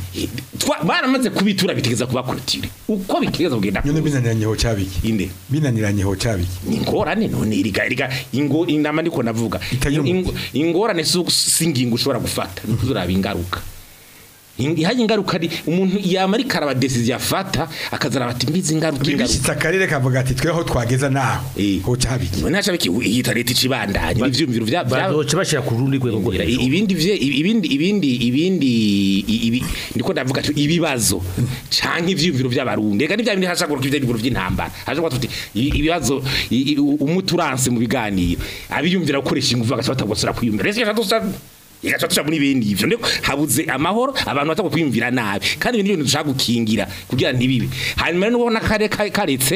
Twa- baramaze kubitura bitegeza kubakurikira uko bitegeza kugenda nyone kuza. binaniranye ho cyabiki inde binaniranye ho cyabiki ni ingorane none iriga iriga ingo inama ndiko navuga Itagira Ingo- ingorane si singingo ushobora gufata ni kuzuraba ingaruka In- ihaye ingaruka ari umuntu yama ari karaba decision afata akazara bati mbizi ingaruka ingaruka bibishitse akarere kavuga ati tweho twageza naho Eh. ho cyabiki none hacabiki yita leta icibandanye n'ivyumviro vya vya- bazoca bashira ku rundi rwego rwo Ngira, hejuru. i- ibindi vye ibindi ibindi ibindi i- ibi ndiko ndavuga ati ibibazo canke ivyumviro vy'abarundi ega nivya bindi hashaguruka ivyumviro vy'intambara hashaguruka tuti i- ibibazo i- i- umuturanse mu biganiro abiyumvira gukoresha ingufu agaca batagosora kwiyumvira rese gaca igaca tuja muri bindi ivyo ndiko habuze amahoro abantu batagwa kwiyumvira nabi kandi ibindi bintu dushaka gukingira kugira ntibibe hanyuma rero nubona kare kare- karetse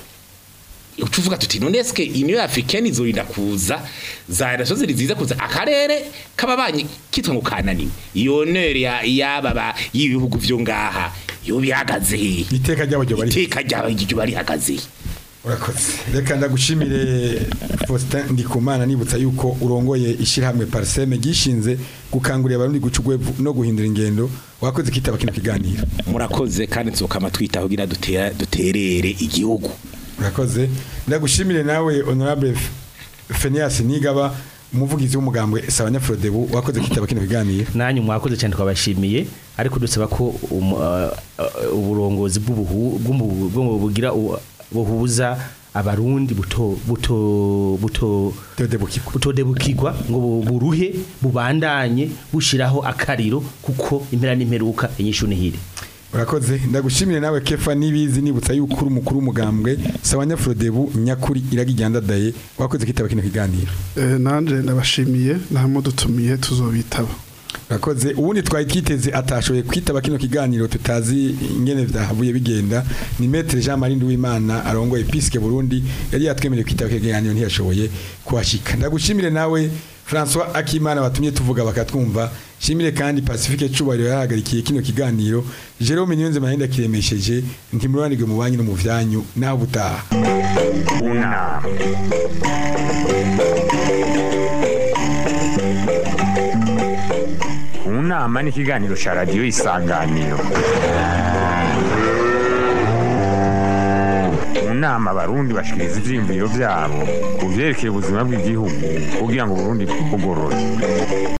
ucuvuga tuti none eske union africaine izorinda kuza za nazo ziri ziza kuza akarere kababanyi kitwa ngo kananiwe iyo nere ya yaba ba y'ibihugu vyo ngaha yo bihagaze he iteka ry'abajyo bari iteka ryawe iryo bari hagaze he urakoze reka ndagushimire Faustin Ndikumana nibutsa yuko urongoye ishirahamwe Parseme gishinze gukangurira abarundi guca ugwevu no guhindura ingendo wakoze kitaba kino kiganiro murakoze kandi nzokama twita kugira dutera duterere igihugu urakoze ndagushimire nawe honorable F- Phineas Nigaba umuvugizi w'umugambwe Sabanya Frodebu wakoze kitaba kino kiganiro nanyu mwakoze cyane twabashimiye ariko dusaba ko um, uh, uh, uburongozi bw'ubuhu bw'ubu- bw'ubu bugira u- buhuza abarundi buto buto buto Todebukirwa butodebukirwa ngo bu- buruhe bubandanye bushiraho akariro kuko impera n'imperuka inyishu nihire urakoze ndagushimire nawe kefa nibizi nibutsa yuko uri umukuru w'umugambwe sawa nyafurodebu nyakuri iragijyandadaye wakoze kwitaba kino kiganiro Eh, nanje ndabashimiye namudutumiye tuzobitaba urakoze ubundi twari twiteze atashoboye kwitaba kino kiganiro tutazi ingene vyahavuye bigenda ni metre Jean Marie Nduwimana arongoye Episque Burundi yari yatwemereye kwitaba kino kiganiro ntiyashoboye kuhashika ndagushimire nawe François Akimana batumye tuvuga bakatwumva shimire kandi Pacifique Cubahiro yarahagarikiye kino kiganiro Jerome Niyonze Mahenda kiremesheje ntimuranirwe mu banki no mu vyanyu naho butaha unama unama ni ikiganiro cya radiyo isanganiro mu nama abarundi bashikiriza ivyiyumviro vyabo ku vyerekeye ubuzima bw'igihugu kugira ngo uburundi bugorore